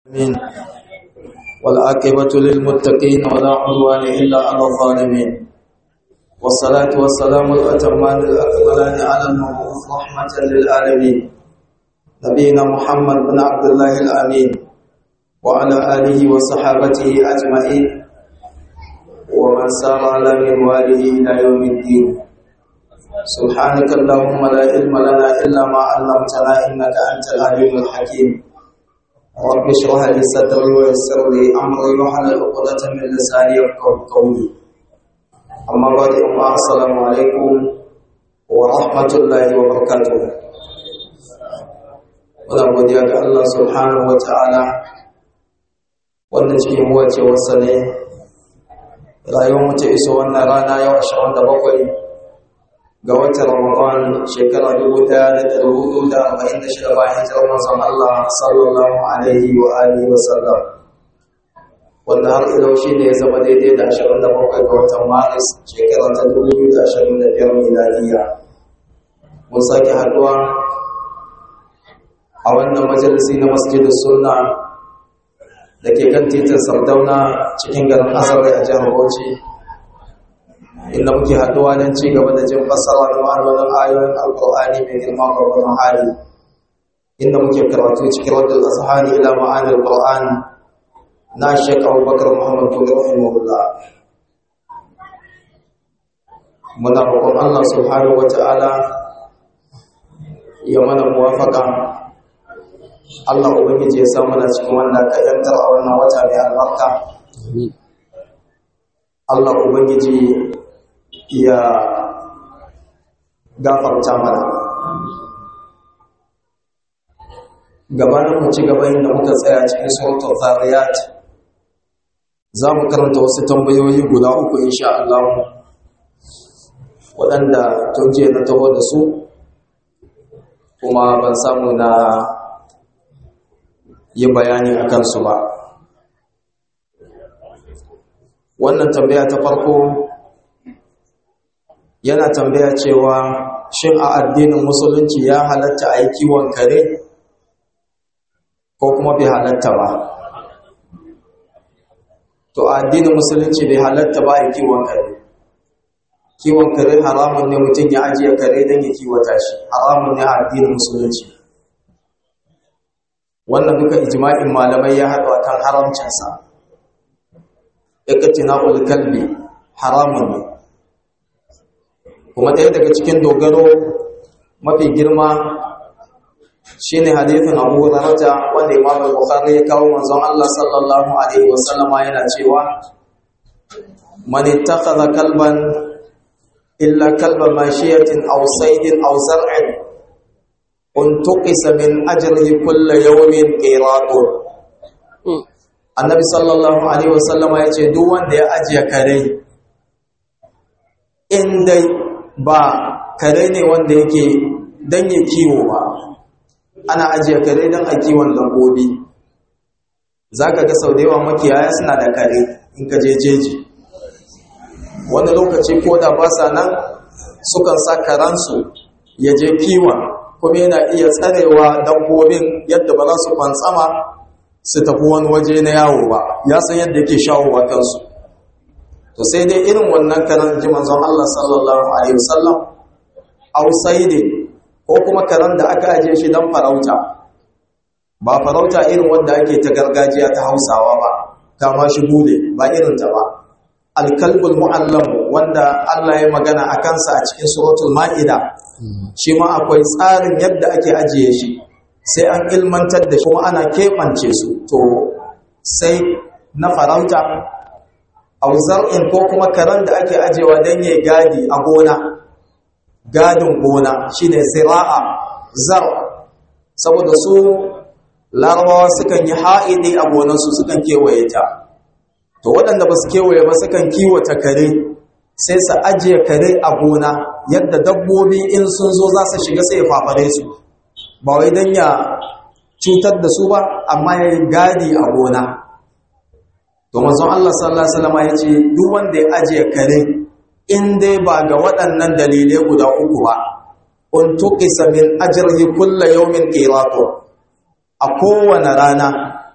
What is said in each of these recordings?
آمين والعاقبة للمتقين ولا عدوان إلا على الظالمين والصلاة والسلام الأتمان الأكملان على المبعوث رحمة للعالمين نبينا محمد بن عبد الله الأمين وعلى آله وصحابته أجمعين ومن سار على منواله إلى يوم الدين سبحانك اللهم لا علم لنا إلا ما علمتنا إنك أنت العليم الحكيم رب اشرح لي صدري ويسر لي امري واحلل عقدة من لساني يفقهوا قولي اما بعد السلام عليكم ورحمة الله وبركاته Muna godiya ga Allah subhanahu wa ta'ala wanda cikin wace wasa ne rayuwar mace iso wannan rana yau ashirin da bakwai ga watan Ramadan shekara dubu ɗaya da ɗari hudu da arba'in da shida bayan hijirar manzon Allah sallallahu alaihi wa alihi wa sallam wanda har ilau shi ne ya zama daidai da ashirin da bakwai ga watan Maris shekara ta dubu biyu da ashirin da biyar miladiya mun sake haɗuwa a wannan majalisi na masjidin sunna da ke kan titin sardauna cikin garin asarai a jihar bauchi inda muke haduwa don ci gaba da jin fassara da ma'anonin ayoyin alkur'ani mai girma gwargwadon hali inda muke karatu cikin wadda azhari ila ma'anin alkur'an na shek abubakar muhammad kuli rahimahullah muna roƙon allah subhanahu wa ta'ala ya mana muwafaka allah ubangiji ya sa mana cikin wanda ka yantar a wannan wata mai albarka allah ubangiji ya gafarta mana gabanin mu ci gaba inda muka tsaya cikin suratul zariyat za mu karanta wasu tambayoyi guda uku insha Allah waɗanda tun jiya na taho da su kuma ban samu na yi bayani a kansu ba wannan tambaya ta farko yana tambaya cewa shin a addinin musulunci ya halatta a yi kiwon kare ko kuma bai halatta ba to a addinin musulunci bai halatta ba a yi kiwon kare kiwon kare haramun ne mutum ya ajiye kare don ya kiwata shi haramun ne a addinin musulunci wannan duka ijma'in malamai ya haɗu akan haramcinsa ikatina kalbi haramun ne kuma ɗaya daga cikin dogaro mafi girma shine hadithin Abu Hurairah wanda Imam Bukhari ya kawo manzon Allah sallallahu alaihi wasallama yana cewa man ittakhadha kalban illa kalba mashiyatin aw saydin aw zar'in untuqisa min ajrihi kull yawmin qiratun Annabi sallallahu alaihi wasallama yace duk wanda ya ajiye kare in dai ba kare ne wanda yake don ya kiwo ba ana ajiye kare don a kiwon lambobi za ka ga sau da yawa makiyaya suna da kare in ka je jeji wani lokaci ko da ba sa nan sukan sa karansu ya je kiwon kuma yana iya tsarewa dabbobin yadda ba za su kwantsama su tafi wani waje na yawo ba ya san yadda yake shawowa kansu to sai dai irin wannan karan ji manzon Allah sallallahu alaihi wasallam ausaide ko kuma karan da aka aje shi dan farauta ba farauta irin wanda ake ta gargajiya ta Hausawa ba kama shi bule ba irin ta ba alkalbul muallam wanda Allah ya magana a kansa a cikin suratul maida shi ma akwai tsarin yadda ake ajiye shi sai an ilmantar da shi kuma ana keɓance su to sai na farauta auzar'in ko kuma karen da ake ajewa don yi gadi a gona gadin gona shine zira'a zar saboda su larabawa sukan yi ha'idi a gonarsu sukan kewaye ta to waɗanda ba su kewaye ba sukan kiwata kare sai su ajiye kare a gona yadda dabbobi in sun zo za su shiga sai ya fafare su ba wai don ya cutar da su ba amma ya yi gadi a gona to manzon Allah sallallahu alaihi wasallam ya ce duk wanda ya ajiye kare in dai ba ga waɗannan dalilai guda uku ba un tuqisa min ajrihi kullu yawmin qiratu a kowane rana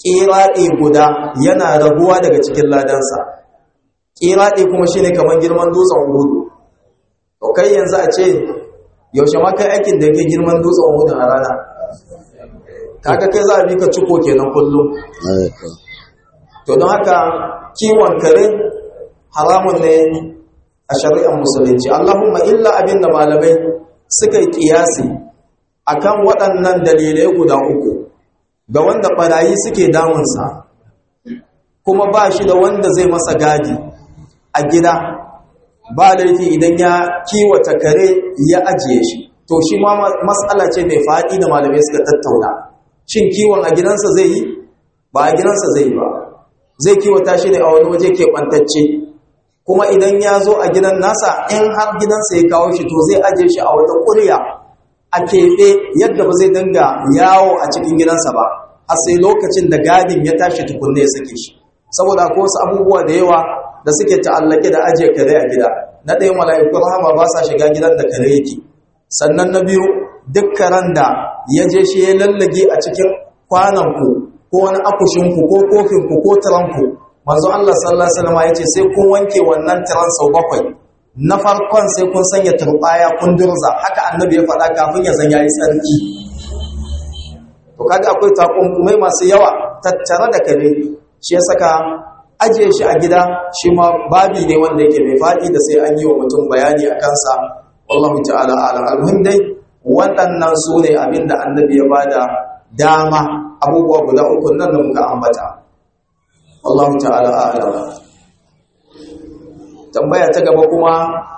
ƙiraɗe guda yana raguwa daga cikin ladansa ƙiraɗe kuma shine kamar girman dutsen hudu to kai yanzu a ce yaushe ma kai aikin da yake girman dutsen hudu a rana kaga kai za a bi ka ciko kenan kullum to don haka kiwon kare haramun ne a shari'ar musulunci allahumma illa abin da malamai suka yi kiyasi akan waɗannan dalilai guda uku ga wanda ɓarayi suke damunsa kuma ba shi da wanda zai masa gadi a gida ba laifi idan ya kiwata kare ya ajiye shi to shi ma matsala ce mai faɗi da malamai suka tattauna shin kiwon a gidansa zai yi ba a gidansa zai yi ba zai kiwata shi ne a wani waje keɓantacce kuma idan ya zo a gidan nasa in har gidansa ya kawo shi to zai ajiye shi a wata ƙuriya a keɓe yadda ba zai dinga yawo a cikin gidansa ba har sai lokacin da gadin ya tashi tukunne ya sake shi saboda ko wasu abubuwa da yawa da suke ta'allake da ajiye kare a gida na ɗaya mala'ikun rahama ba sa shiga gidan da kare yake sannan na biyu duk karen da ya je shi ya lallage a cikin kwananku ko wani akushinku ko kofinku ko tiranku manzo Allah sallallahu alaihi wasallam ya ce sai kun wanke wannan tiran sau bakwai na farkon sai kun sanya turbaya kun durza haka annabi ya faɗa kafin ya zan yayi tsarki to kaga akwai takunkumai masu yawa tattare da kare shi ya saka ajiye shi a gida shi ma babi ne wanda yake mai faɗi da sai an yi wa mutum bayani a kansa wallahu ta'ala ala almuhim dai waɗannan su ne abin da annabi ya bada dama abubuwa guda uku nan da muka ambata wallahu ta'ala ala tambaya ta gaba kuma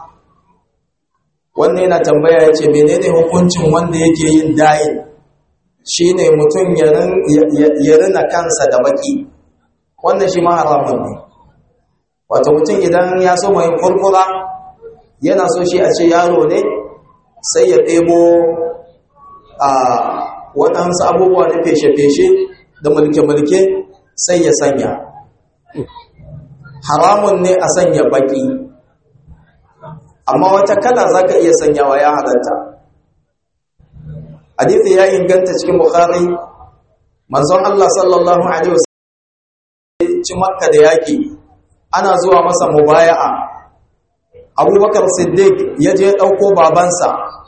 wannan yana tambaya ya ce menene hukuncin wanda yake yin dayin shine mutum ya rina kansa da baki wannan shi ma haramun ne wato mutum idan ya so mai kurkura yana so shi a ce yaro ne sai ya ɗebo a waɗansu abubuwa na feshe-feshe da mulke-mulke sai ya sanya haramun ne a sanya baki amma wata kala za ka iya sanyawa ya halatta hadithi ya inganta cikin bukhari manzon Allah sallallahu alaihi wasallam ci makka da yaki ana zuwa masa mubaya'a abubakar siddiq ya je ɗauko babansa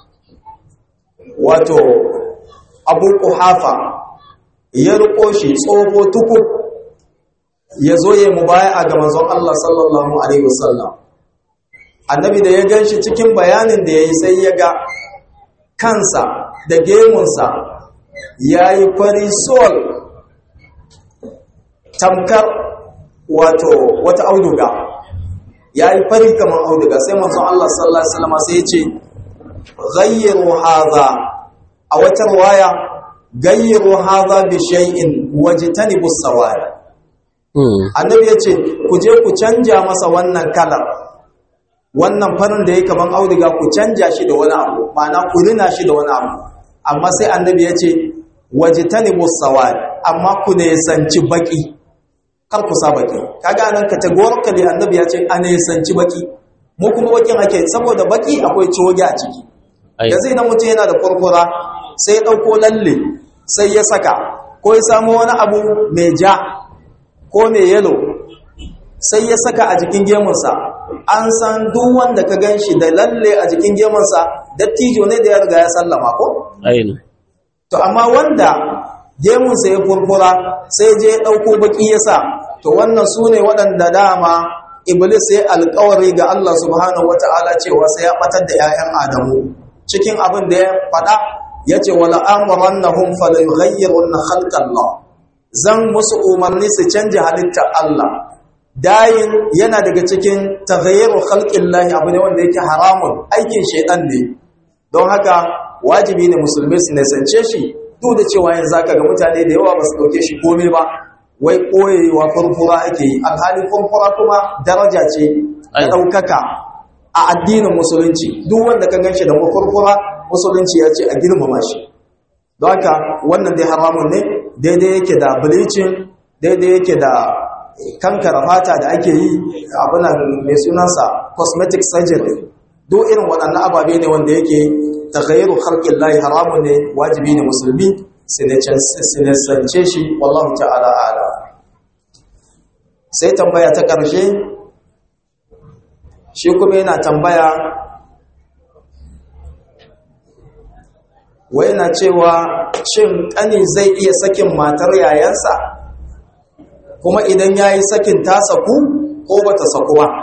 wato abu kuhafa ya riko shi tsoho tuku ya zo ya mubaya'a ga manzon Allah sallallahu alaihi wasallam annabi da ya gan shi cikin bayanin da ya yi sai ya ga kansa da gemunsa ya yi fari sol tamkar wato wata auduga ya yi fari kamar auduga sai manzon Allah sallallahu Alaihi wasallam sai ya ce gayyaru haza a wata ruwaya gayyaru haza bi shay'in wajtanibu sawaya annabi ya ce ku je ku canja masa wannan kalar wannan farin da ya kaman auduga ku canja shi da wani abu ma'ana ku rina shi da wani abu amma sai annabi ya ce wajtanibu sawad amma ku ne sanci baki kar ku sa baki kaga nan categorically annabi ya ce a ne sanci baki mu kuma bakin ake saboda baki akwai coge a ciki da zai na mutum yana da kurkura sai ya dauko lalle sai ya saka ko ya samu wani abu mai ja ko mai yelo sai ya saka a jikin gemunsa an san duk wanda ka gan shi da lalle a jikin gemunsa dattijo ne da ya riga ya sallama ko? to amma wanda gemunsa ya furfura sai je ya ɗauko baki ya sa to wannan su ne waɗanda dama iblis ya alkawari ga Allah subhanahu wata'ala cewa sai ya ɓatar da 'ya'yan adamu cikin abin da ya faɗa ya ce wala amurannahum falayughayyirunna khalqallah zan musu umarni su canja halittar Allah dayin yana daga cikin taghayyaru khalqillahi abu ne wanda yake haramun aikin shaitan ne don haka wajibi ne musulmi su nisance shi duk da cewa yanzu zaka ga mutane da yawa ba su dauke shi komai ba wai koyewa furfura ake yi alhali furfura kuma daraja ce da daukaka a addinin musulunci duk wanda ka ganshi da furfura musulunci ya ce a girmama shi don haka wannan dai haramun ne daidai yake da bleaching daidai yake da kankara fata da ake yi abinan mai sunansa cosmetic surgery duk irin waɗannan ababe ne wanda yake tagayyar harkin layi haramun ne wajibi ne musulmi sinisance shi wallahu ta'ala ala sai tambaya ta ƙarshe shi kuma yana tambaya wai na cewa shin ƙani zai iya sakin matar yayansa kuma idan ya yi sakin ta saku ko ba ta saku ba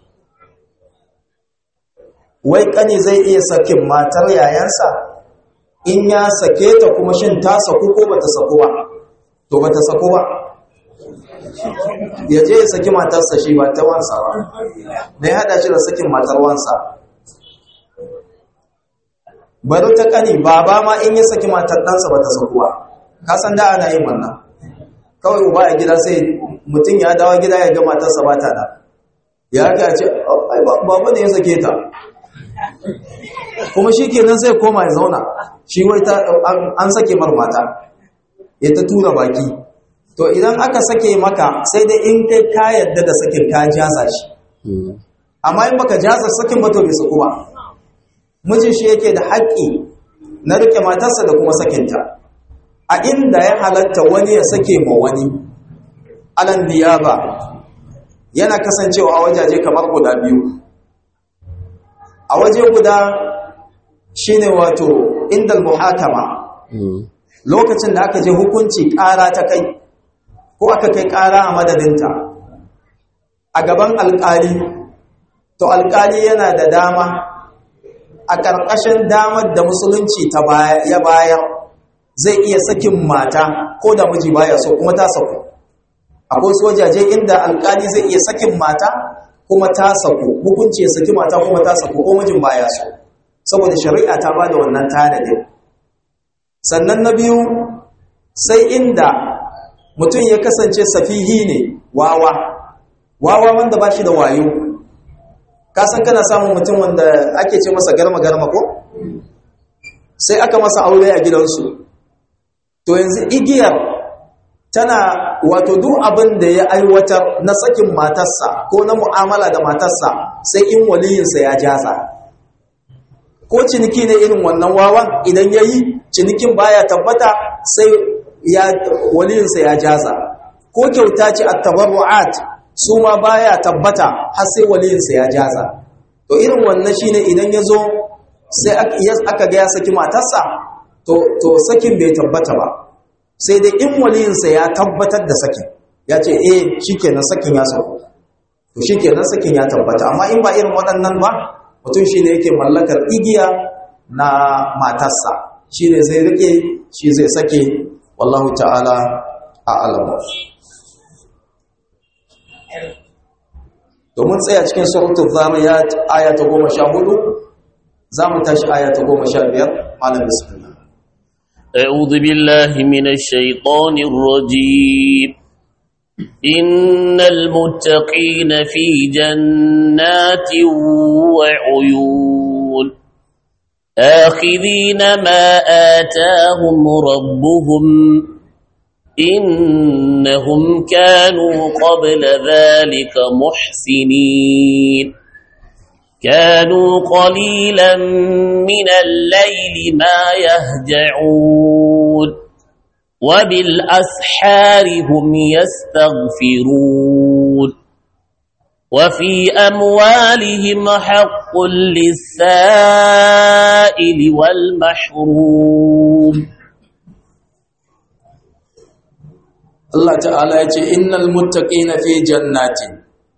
wai ƙani zai iya sakin matar yayansa in ya sake ta kuma shin ta saku ko ba ta saku ba to ba ta saku ba ya je ya saki matarsa shi ba ta wansa ba na ya haɗa shi da sakin matar wansa bari ta kani baba ma in ya saki matar ɗansa ba ta sakuwa kasan da ana yin wannan kawai uba a gida sai mutum ya dawo gida ya ga matarsa ba ta da ya ga ce babu ne ya sake ta kuma shi kenan sai koma ya zauna shi wai ta an sake mar mata ya ta tura baki to idan aka sake maka sai dai in kai ka yadda da sakin ka jasa shi amma in baka jasa sakin ba to bai saku ba mijin shi yake da haƙƙi na rike matarsa da kuma sakinta a inda ya halatta wani ya sake ma wani alan diyaba yana kasancewa a wajaje kamar guda biyu a waje guda shine wato indal muhakama lokacin da aka je hukunci ƙara ta kai ko aka kai ƙara a madadinta a gaban alƙali to alƙali yana da dama a ƙarƙashin damar da musulunci ya bayar zai iya sakin mata ko da miji baya so kuma ta saku akwai sojaje inda alƙali zai iya sakin mata kuma ta saku hukunci ya saki mata kuma ta saku ko mijin baya so saboda shari'a ta bada wannan tanadin sannan na biyu sai inda mutum ya kasance safihi ne wawa wawa wanda ba shi da wayo kasan kana samun mutum wanda ake ce masa garma-garma ko sai aka masa aure a gidansu to yanzu igiyar tana wato duk abin da ya aiwatar na sakin matarsa ko na mu'amala da matarsa sai in waliyinsa ya jaza ko ciniki ne irin wannan wawan idan ya yi cinikin baya tabbata sai ya waliyinsa ya jaza ko kyauta ce at-tabarru'at su ma baya tabbata har sai waliyinsa ya jaza to irin wannan shine idan ya zo sai aka ga ya saki matarsa to to sakin bai tabbata ba sai dai in waliyinsa ya tabbatar da sakin ya ce eh shikenan sakin ya sauko to shikenan sakin ya tabbata amma in ba irin waɗannan ba mutum shine yake mallakar igiya na matarsa shine zai rike shi zai sake wallahu ta'ala a'lamu domin tsaya cikin suratul zariyat aya ta 14 zamu tashi aya ta 15 malam bismillah أعوذ بالله من الشيطان الرجيم إن المتقين في جنات وعيون آخذين ما آتاهم ربهم إنهم كانوا قبل ذلك محسنين كانوا قليلا من الليل ما يهجعون وبالأسحار هم يستغفرون وفي أموالهم حق للسائل والمحروم Allah ta'ala ya ce innal muttaqina fi jannatin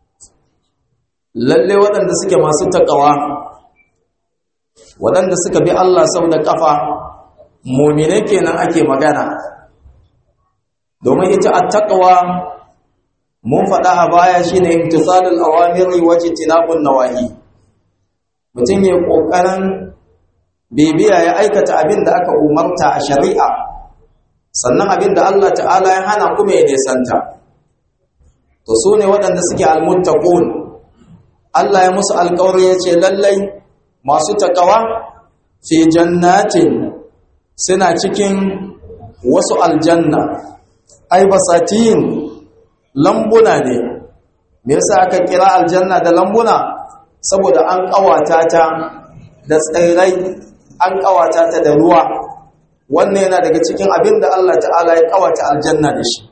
lalle waɗanda suke masu takawa waɗanda suka bi Allah sau da ƙafa mu'mine kenan ake magana domin ita at-taqwa mun faɗa a baya shine imtisalul awamiri wa jitinabun nawahi mutum ya kokarin bibiya ya aikata abin da aka umarta a shari'a sannan abin da Allah ta'ala ya hana kuma ya nesanta to su ne waɗanda suke almuttaqun Allah ya musu alƙawari ya ce lallai masu takawa fi jannatin suna cikin wasu aljanna ai basatin lambuna ne me yasa aka kira aljanna da lambuna saboda an ƙawata ta da tsirrai an ƙawata ta da ruwa wannan yana daga cikin abin da Allah ta'ala ya kawata aljanna da shi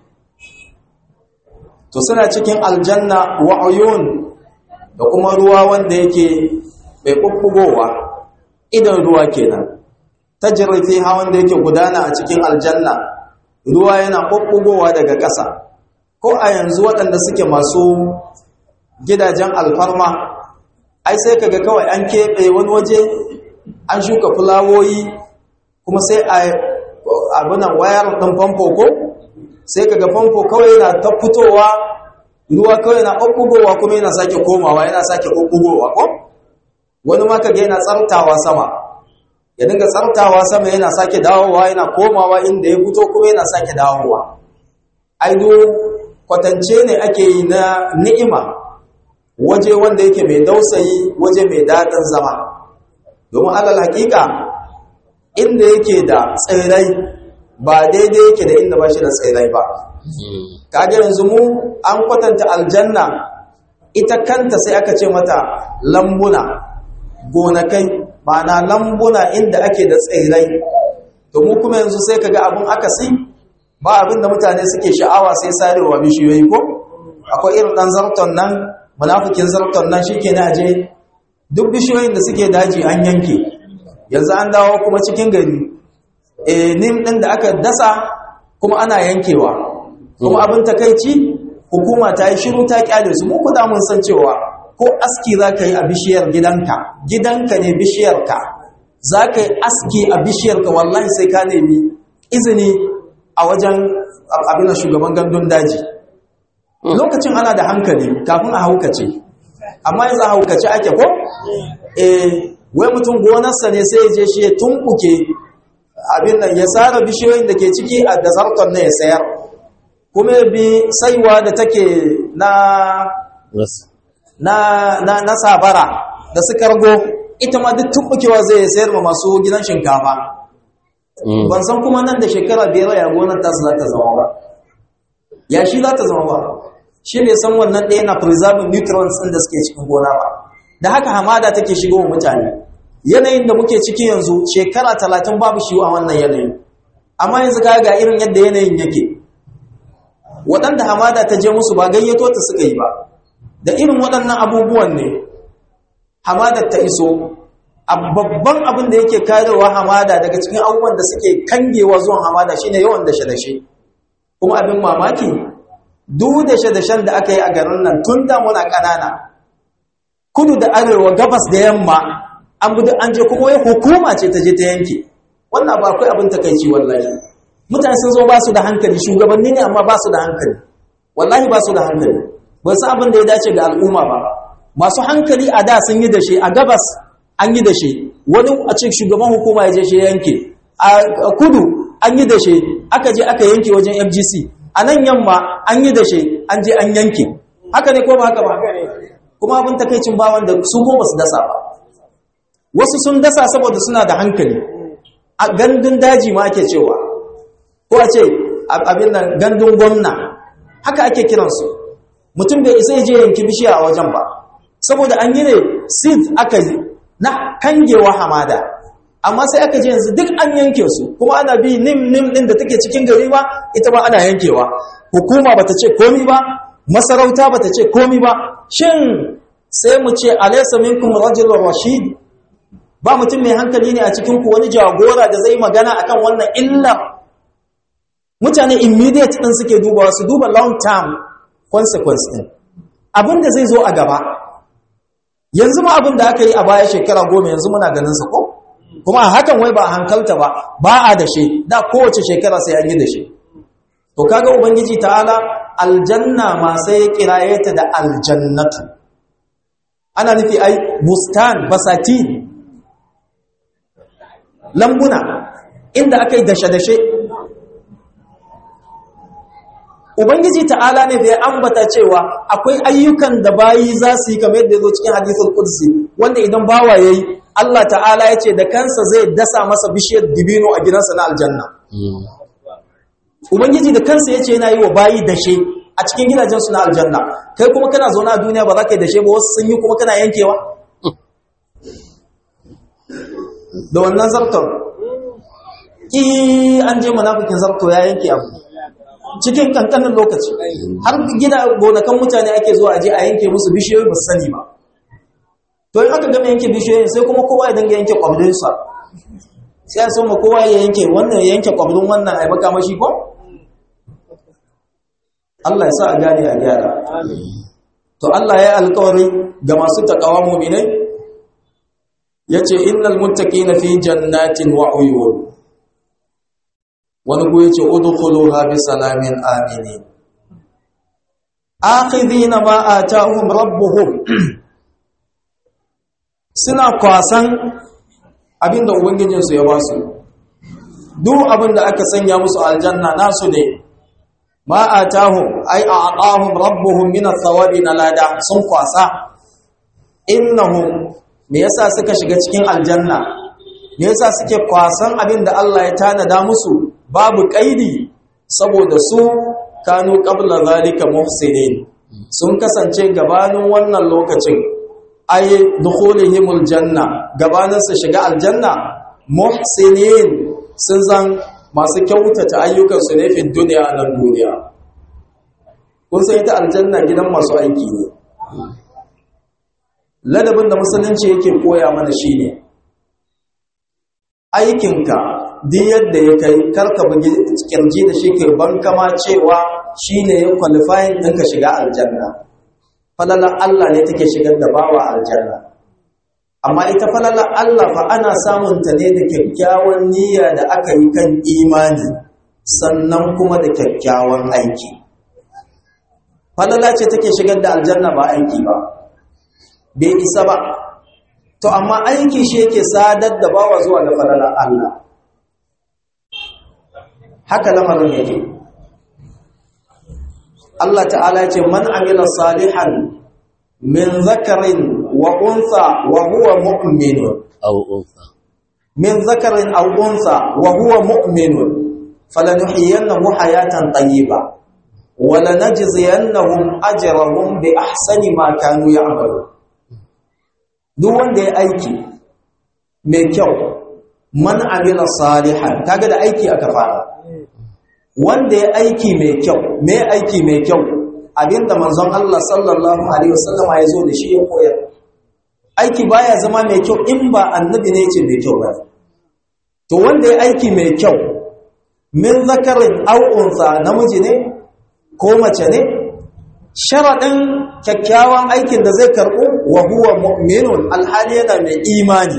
to suna cikin aljanna wa uyun da kuma ruwa wanda yake mai bubbugowa idan ruwa kenan tajri fiha wanda yake gudana a cikin aljanna ruwa yana bubbugowa daga ƙasa ko a yanzu waɗanda suke masu gidajen alfarma ai sai kaga kawai an keɓe wani waje an shuka fulawoyi kuma sai a abinan wayar ɗin famfo ko sai kaga famfo kawai yana ta fitowa ruwa kawai yana ɓuɓɓugowa kuma yana sake komawa yana sake ɓuɓɓugowa ko wani ma kaga yana tsartawa sama ya dinga tsartawa sama yana sake dawowa yana komawa inda ya fito kuma yana sake dawowa aido kwatance ne ake yi na ni'ima waje wanda yake mai dausayi waje mai daɗin zama domin alal hakika inda yake da tsirrai ba daidai yake da inda ba shi da tsirrai ba kaga yanzu mu an kwatanta aljanna ita kanta sai aka ce mata lambuna gonakai ma'ana lambuna inda ake da tsirrai to mu kuma yanzu sai kaga abun akasi ba abin da mutane suke sha'awa sai sarewa bishiyoyi ko akwai irin dan zarton nan munafikin zarton nan shike na aje duk bishiyoyin da suke daji an yanke yanzu an dawo kuma cikin gari eh nim din da aka dasa kuma ana yankewa kuma abin takeici hukuma ta yi shiru ta kyale su mu kuda mun san cewa ko aski za ka yi a bishiyar gidanka gidanka ne bishiyarka za ka yi aski a bishiyarka wallahi sai ka nemi izini a wajen abin shugaban gandun daji lokacin ana da hankali kafin a haukace amma yanzu a haukace ake ko eh wai mutum gonarsa ne sai ya je shi ya tumbuke abin nan ya tsara bishiyoyin da ke ciki a dasarton na ya sayar kuma ya bi saiwa da take na na na na sabara da su kargo ita ma duk tumbukewa zai sayar ma masu gidan shinkafa ban san kuma nan da shekara biyar ya gonar ta za ta zama ba ya shi za ta zama ba shi ne san wannan ɗaya na preserving nutrients ɗin da suke cikin gona ba da haka hamada take shigo wa mutane yanayin da muke ciki yanzu shekara talatin babu shi a wannan yanayin amma yanzu ka ga irin yadda yanayin yake waɗanda hamada ta je musu ba gayyato ta suka yi ba da irin waɗannan abubuwan ne hamadar ta iso a babban abin da yake karewa hamada daga cikin abubuwan da suke kangewa zuwan hamada shine yawan dashe-dashe kuma abin mamaki duk dashe-dashen da aka yi a garin nan tun da muna ƙanana kudu da arewa gabas da yamma an bi an je kuma wai hukuma ce ta je ta yanke wannan ba akwai abin takaici wallahi mutane sun zo ba su da hankali shugabanni ne amma ba su da hankali wallahi ba su da hankali ba su abin da ya dace ga al'umma ba masu hankali a da sun yi dashe a gabas an yi dashe wani a cikin shugaban hukuma ya je shi yanke a kudu an yi dashe aka je aka yanke wajen FGC a nan yamma an yi dashe an je an yanke haka ne ko ba haka ba kuma abin takaicin ba wanda su ko ba su dasa ba wasu sun dasa saboda suna da hankali a gandun daji ma ake cewa ko a ce abin nan gandun gwamna haka ake kiransu mutum bai isa je yanki bishiya a wajen ba saboda an yi ne seed aka yi na kangewa hamada amma sai aka je yanzu duk an yanke su kuma ana bi nim nim din da take cikin gari ba ita ba ana yankewa hukuma bata ce komi ba masarauta bata ce komi ba shin sai mu ce alaysa minkum rajulun rashid ba mutum mai hankali ne a cikin ku wani jagora da zai magana akan wannan illa mutane immediate din suke dubawa su duba long term consequence din abin da zai zo a gaba yanzu ma abin da aka yi a baya shekara goma yanzu muna ganin sa ko kuma a hakan wai ba a hankalta ba ba a dashe da kowace shekara sai an yi dashe to kaga ubangiji ta'ala aljanna ma sai ya kiraye ta da aljannatu ana nufi ai bustan basati lambuna inda aka yi dashe-dashe ubangiji ta'ala ne da ya ambata cewa akwai ayyukan da bayi za su yi kamar yadda ya zo cikin hadithul qudsi wanda idan bawa yayi Allah ta'ala ya ce da kansa zai dasa masa bishiyar dibino a gidansa na aljanna ubangiji da kansa ya ce yana yi wa bayi dashe a cikin gidajensu na aljanna kai kuma kana zaune a duniya ba za ka yi dashe ba wasu sun yi kuma kana yankewa da wannan zartar ki an je munafikin zarto ya yanke abu cikin kankanin lokaci har gida gonakan mutane ake zuwa aje a yanke musu bishiyoyi ba su sani ba to in aka gama yanke bishiyoyin sai kuma kowa ya dinga yanke kwabrinsa sai a soma kowa ya yanke wannan ya yanke kwabrin wannan ai makamashi ko Allah ya sa a gane a gyara to Allah ya alƙawari ga masu takawa mu'minai yace innal muttaqina fi jannatin wa uyun wani ku yace udkhuluha bi salamin aminin akhidhina ma atahum rabbuhum suna kwasan abinda ubangijinsu ya ba su duk abinda aka sanya musu aljanna nasu ne ma atahum ay a'tahum rabbuhum min athawabi nalada sun kwasa innahum me yasa suka shiga cikin aljanna me yasa suke kwasan abinda Allah ya tanada musu babu kaidi saboda su kanu qabla zalika muhsinin sun kasance gabanin wannan lokacin ay dukhulihimul janna gabanin su shiga aljanna muhsinin sun zan masu kyautata ayyukan su ne fi duniya nan duniya kun san ita aljanna gidan masu aiki ne ladabin da musulunci yake koya mana shine aikinka duk yadda ya kai karka bugi kirji da shi kai ban kama cewa shine ya qualifying ɗinka shiga aljanna falalar Allah ne take shigar da bawa aljanna amma ita falalar Allah fa ana samun ta ne da kyakkyawan niyya da aka yi kan imani sannan kuma da kyakkyawan aiki falala ce take shigar da aljanna ba aiki ba bai isa ba to amma aiki shi yake sadar da bawa zuwa ga falalar Allah haka lamarin yake Allah ta'ala ce man amila salihan min zakarin wa unsa wa huwa mu'min aw unsa min zakarin aw unsa wa huwa mu'min falanuhyiyannahu hayatan tayyiba wa lanajziyannahum ajrahum bi ahsani ma kanu ya'malun duk wanda ya aiki mai kyau man amila salihan kaga da aiki aka fara wanda ya aiki mai kyau mai aiki mai kyau abinda manzon Allah sallallahu alaihi wasallam ya zo da shi ya koyar aiki baya zama mai kyau in ba annabi ne ce mai kyau ba to wanda ya aiki mai kyau min zakarin aw unsa namiji ne ko mace ne sharadin kyakkyawan aikin da zai karbu wa huwa mu'minun alhali yana mai imani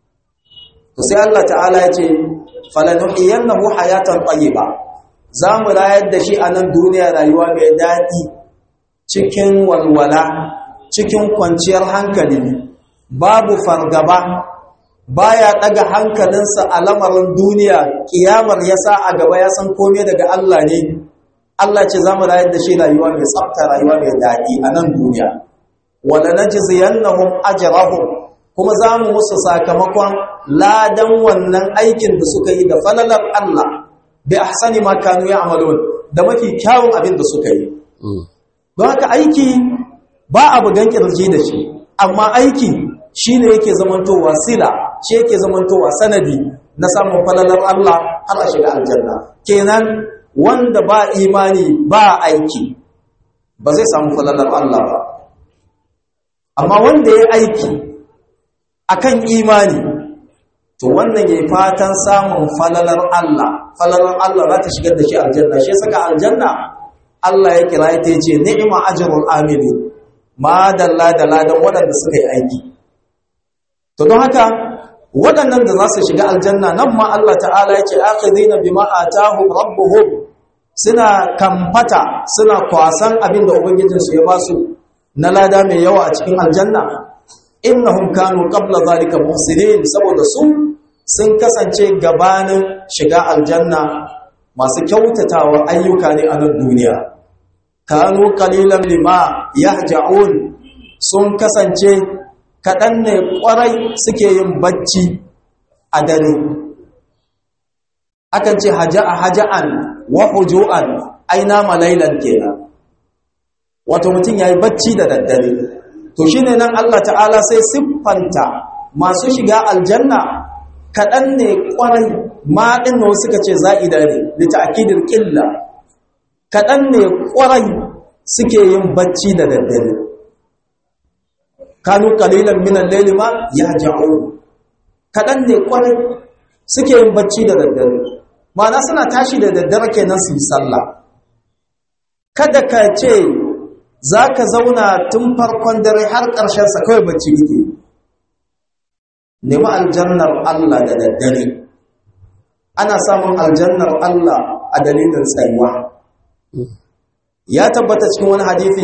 to sai Allah ta'ala ya ce falanuhiyannahu hayatan tayyiba za mu rayar da shi a nan duniya rayuwa mai daɗi cikin walwala cikin kwanciyar hankali babu fargaba baya ɗaga hankalinsa a lamarin duniya ƙiyamar ya sa a gaba ya san kome daga Allah ne Allah ce za mu rayar da shi rayuwa mai tsafta rayuwa mai daɗi a nan duniya wala najziyannahum ajrahum kuma za mu musu sakamakon ladan wannan aikin da suka yi da falalar Allah bi ahsani ma kanu ya'malun da mafi kyawun abin da suka yi don haka aiki ba abu gan kirji da shi amma aiki shine yake zamantowa sila shi yake zamantowa sanadi na samun falalar Allah har a shiga aljanna kenan wanda ba imani ba aiki ba zai samu falalar Allah ba amma wanda ya aiki akan imani to wannan yayi fatan samun falalar Allah falalar Allah za ta shigar da shi aljanna shi saka aljanna Allah ya kira ta yace ni'ma ajrul amili ma dalla da ladan waɗanda suka yi aiki to don haka waɗannan da za su shiga aljanna nan ma Allah ta'ala yake akhidina bima atahum rabbuhum suna kamfata suna kwasan abin da ubangijinsu ya ba su na lada mai yawa a cikin aljanna innahum kanu qabla zalika muhsinin saboda su sun kasance gabanin shiga aljanna masu kyautatawa ayyuka ne a nan duniya kanu qalilan lima yahja'un sun kasance kaɗan ne ƙwarai suke yin bacci a dare akan ce haja'a haja'an wa huju'an aina malailan kenan wato mutum yayi bacci da daddare to shine nan Allah ta'ala sai siffanta masu shiga aljanna kaɗan ne ƙwarai ma din ne suka ce za'ida ne da ta'kidil qilla kadan ne kwarai suke yin bacci da daddare kanu qalilan min al-layli ma yahja'un kadan ne kwarai suke yin bacci da daddare ma'ana suna tashi da daddare kenan su yi sallah kada ka ce za ka zauna tun farkon dare har ƙarshensa kawai bacci kike nemi aljannar Allah da daddare ana samun aljannar Allah a dalilin tsayuwa ya tabbata cikin wani hadithi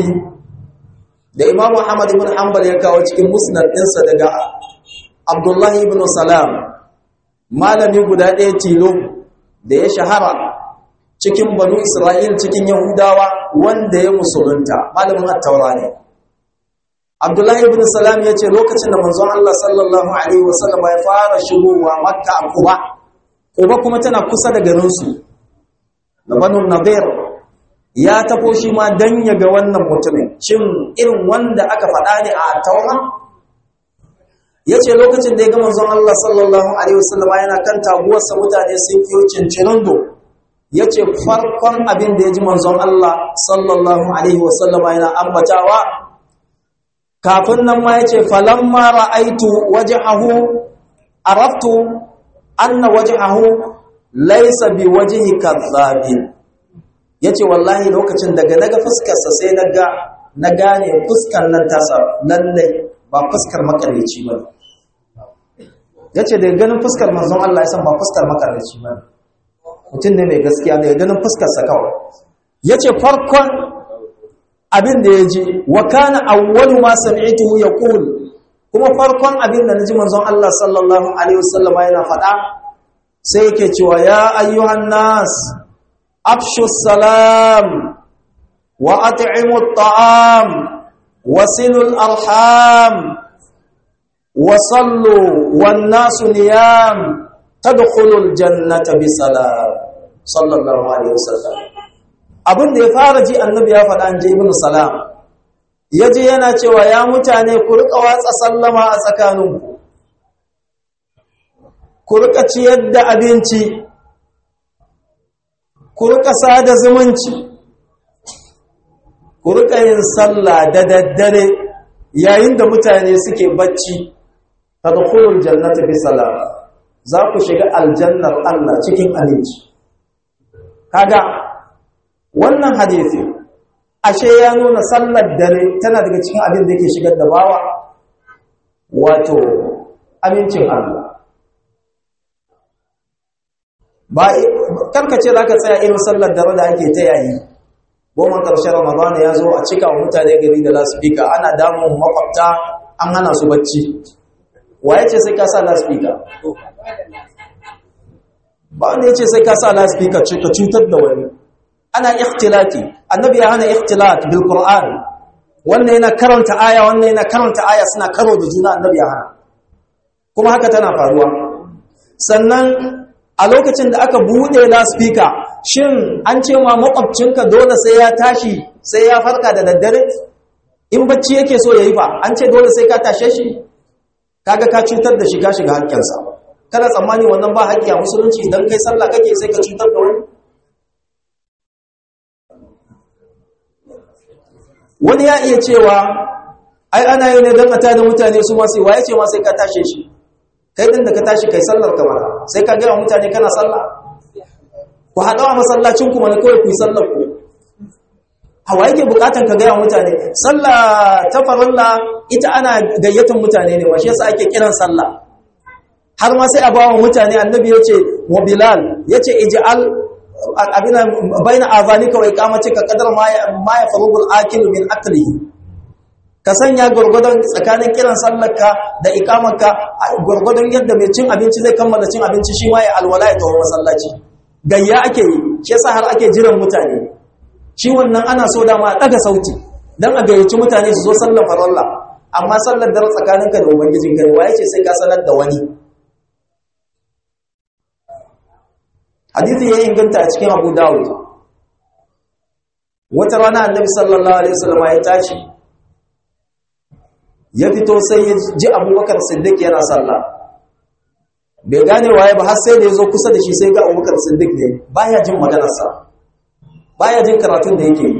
da Imam Muhammad ibn Hanbal ya kawo cikin musnad ɗinsa daga Abdullahi ibn Salam malami guda ɗaya tilo da ya shahara cikin banu Isra'il cikin Yahudawa wanda ya musulunta malamin attaura ne Abdullahi ibn Salam ya ce lokacin da manzon Allah sallallahu alaihi wasallam ya fara shigowa Makka a Quba Quba kuma tana kusa da garin su da Banu Nadir ya tafo shi ma dan ya ga wannan mutumin shin irin wanda aka faɗa ne a attaura yace lokacin da ya ga manzon Allah sallallahu alaihi wasallam yana kan taguwarsa mutane sun kiyo cincirindo ya ce farkon abin da ya ji manzon Allah sallallahu Alaihi wasallama yana ambatawa kafin nan ma ya ce falamma ra'aitu waje ahu araftu anna waje ahu laisa bi waje kazzabin ya ce wallahi lokacin daga naga fuskarsa sai na gane fuskar nan tasa lallai ba fuskar makareci ba ya ce daga ganin fuskar manzon Allah ya san ba fuskar makareci ba mutum ne mai gaskiya ne ganin fuskarsa kawai ya ce farkon abin da ya ji wa kana awwalu ma sami'tuhu yaqul kuma farkon abin da naji manzon Allah sallallahu alaihi wasallama yana faɗa sai yake cewa ya ayyuhan nas afshu salam wa at'imu at'am wasilu al-arham wa sallu wan nasu niyam tadkhulul jannata bisalam sallallahu alaihi wasallam abin da ya fara ji annabi ya faɗa an je ibn salam yaje yana cewa ya mutane ku rika watsa sallama a tsakaninku ku rika ciyar da abinci ku rika sada zumunci ku rika yin sallah da daddare yayin da mutane suke bacci tadkhulul jannata bisalam za ku shiga aljannar Allah cikin aminci kaga wannan hadisi ashe ya nuna sallar dare tana daga cikin abin da yake shigar da bawa wato amincin Allah ba karkace za ka tsaya irin sallar dare da ake ta yayi goma ƙarshen ramadana ya zo a cika wa mutane gari da lasfika ana damun makwabta an hana su bacci waye ce sai ka sa lasfika ba wanda ya ce sai ka sa lasfika ce ka cutar da wani ana ikhtilati annabi ya hana ikhtilat bil qur'an wannan yana karanta aya wannan yana karanta aya suna karo da juna annabi ya hana kuma haka tana faruwa sannan a lokacin da aka bude lasfika shin an ce ma makwabcinka dole sai ya tashi sai ya farka da daddare in bacci yake so yayi fa an ce dole sai ka tashe shi kaga ka cutar da shi ka shiga hakkinsa kana tsammani wannan ba haƙƙi a musulunci idan kai sallah kake sai ka cutar da wani wani ya iya cewa ai ana yi ne don a tada mutane su masu waye ce ma sai ka tashe shi kai din da ka tashi kai sallar ka mana sai ka gaya mutane kana sallah ku haɗa wa masallacin ku mana kawai ku yi sallar ku hawa yake bukatan ka gaya mutane sallah ta farilla ita ana gayyatar mutane ne washe yasa ake kiran sallah har ma sai a bawa mutane annabi ya ce wa bilal ya ce ij'al abina baina azanika wa iqamatika qadar ma ma yafrugu al-akilu min aklihi ka sanya gurgudan tsakanin kiran sallarka da iqamarka gurgudan yadda mai cin abinci zai kammala cin abinci shi ma ya alwala ya tawo masallaci gayya ake yi shi yasa har ake jiran mutane shi wannan ana so da ma daga sauti dan a gayyaci mutane su zo sallar faralla amma sallar dare tsakaninka da ubangijinka ne waye ce sai ka sanar da wani hadithi ya inganta a cikin abu dawud wata rana annabi sallallahu alaihi wasallam ya tashi ya fito sai ya ji abubakar siddiq yana sallah bai gane waye ba har sai da ya zo kusa da shi sai ga abubakar siddiq ne baya jin maganarsa baya jin karatun da yake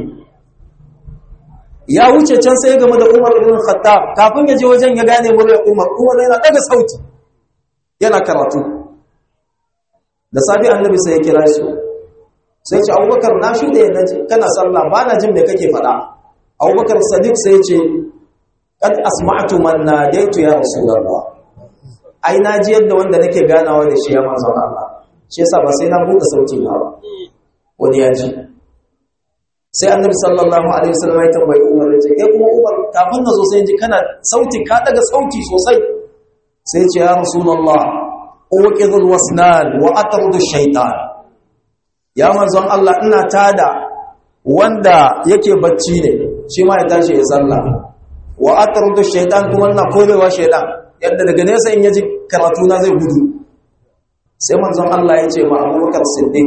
ya wuce can sai game da umar ibn khattab kafin ya je wajen ya gane muryar umar umar yana daga sauti yana karatu da safi annabi sai ya kira shi sai ce abubakar na shi da yana ce kana sallah ba na jin me kake faɗa abubakar sadiq sai ce kad asma'tu man nadaitu ya rasulullah ai na ji yadda wanda nake ganawa da shi ya manzon Allah shi yasa ba sai na buɗe sauti na ba wani ya ji sai annabi sallallahu alaihi wasallam ya tambayi Umar ya ce kai kuma Umar kafin na zo sai ji kana sauti ka daga sauti sosai sai ya ce ya rasulullah uqidul wasnan wa atrudu shaytan ya manzon Allah ina tada wanda yake bacci ne shi ma ya tashi ya sallah wa atrudu shaytan kuma ina korewa shaytan yadda daga nesa in yaji karatu na zai gudu sai manzon Allah ya ce ma Abubakar Siddiq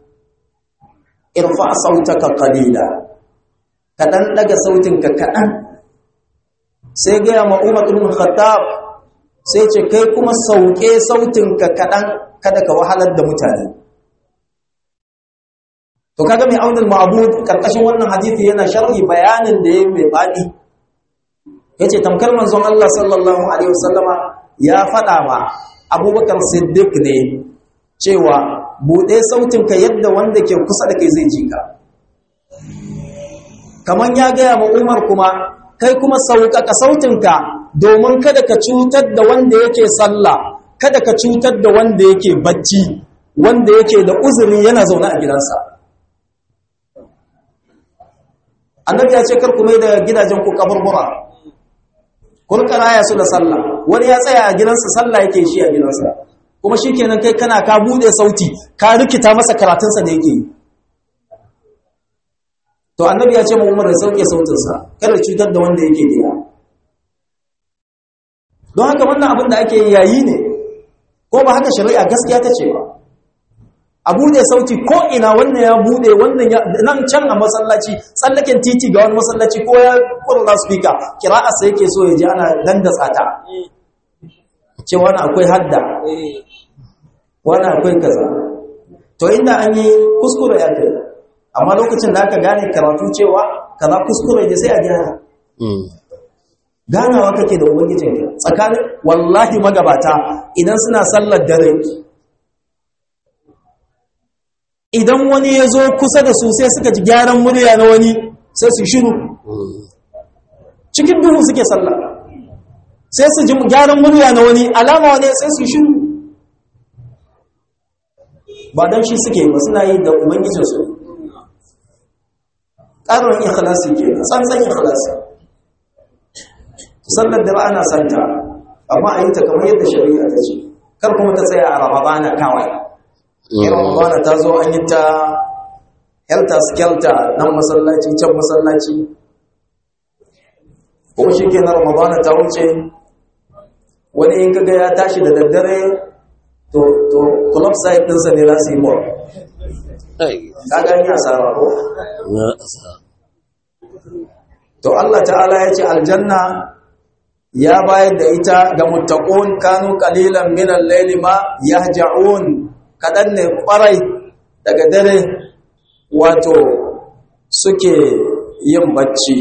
irfa sautaka qalila kadan daga sautinka kadan sai ga ma Umar ibn Khattab sai ce kai kuma sauke sautinka kadan kada ka wahalar da mutane to kaga mai aunul ma'bud karkashin wannan hadisi yana sharhi bayanin da yayi mai fadi yace tamkar manzon Allah sallallahu alaihi wasallama ya fada ma Abubakar Siddiq ne cewa bude sautinka yadda wanda ke kusa da kai zai ji ka kaman ya gaya ma Umar kuma kai kuma sauƙaƙa sautinka domin kada ka cutar da wanda yake sallah kada ka cutar da wanda yake bacci wanda yake da uzuri yana zaune a gidansa annabi ya ce kar ku mai da gidajen ku kaburbura kun karaya su da sallah wani ya tsaya a gidansa sallah yake shi a gidansa kuma shikenan kai kana ka bude sauti ka rikita masa karatunsa da yake yi to annabi ya ce mu umar da sauke sautinsa kada cutar da wanda yake gida don haka wannan abin da ake yayi ne ko ba haka shari'a gaskiya ta ce ba a bude sauti ko ina wannan ya bude wannan ya nan can a masallaci tsallaken titi ga wani masallaci ko ya kurla speaker kira'a sai yake so ya ji ana dandatsa ta ce wani akwai hadda wani akwai kaza to inda an yi kuskure ya kai amma lokacin da aka gane karatu cewa kaza kuskure ne sai a gyara ganawa kake da ubangijinka tsakanin wallahi magabata idan suna sallar dare idan wani ya zo kusa da su sai suka ji gyaran murya na wani sai su shiru cikin duhu suke sallah sai su ji gyaran murya na wani alama wani sai su shiru ba don shi suke ba suna yi da ubangijinsu ƙarin ikhlasi ke tsantsan ikhlasi sallar da ana santa amma a yi ta kamar yadda shari'a ta ce kar kuma ta tsaya a ramadana kawai irin ramadana ta zo an yi ta helter skelter nan masallaci can masallaci kuma shi ke na ramadana ta wuce wani in kaga ya tashi da daddare to to club site ɗinsa ne za su yi mall ka gani a sarara ko to Allah ta'ala ya ce aljanna ya bayar da ita ga muttaqun kanu qalilan min al-layli ma yahja'un kadan ne kwarai daga dare wato suke yin bacci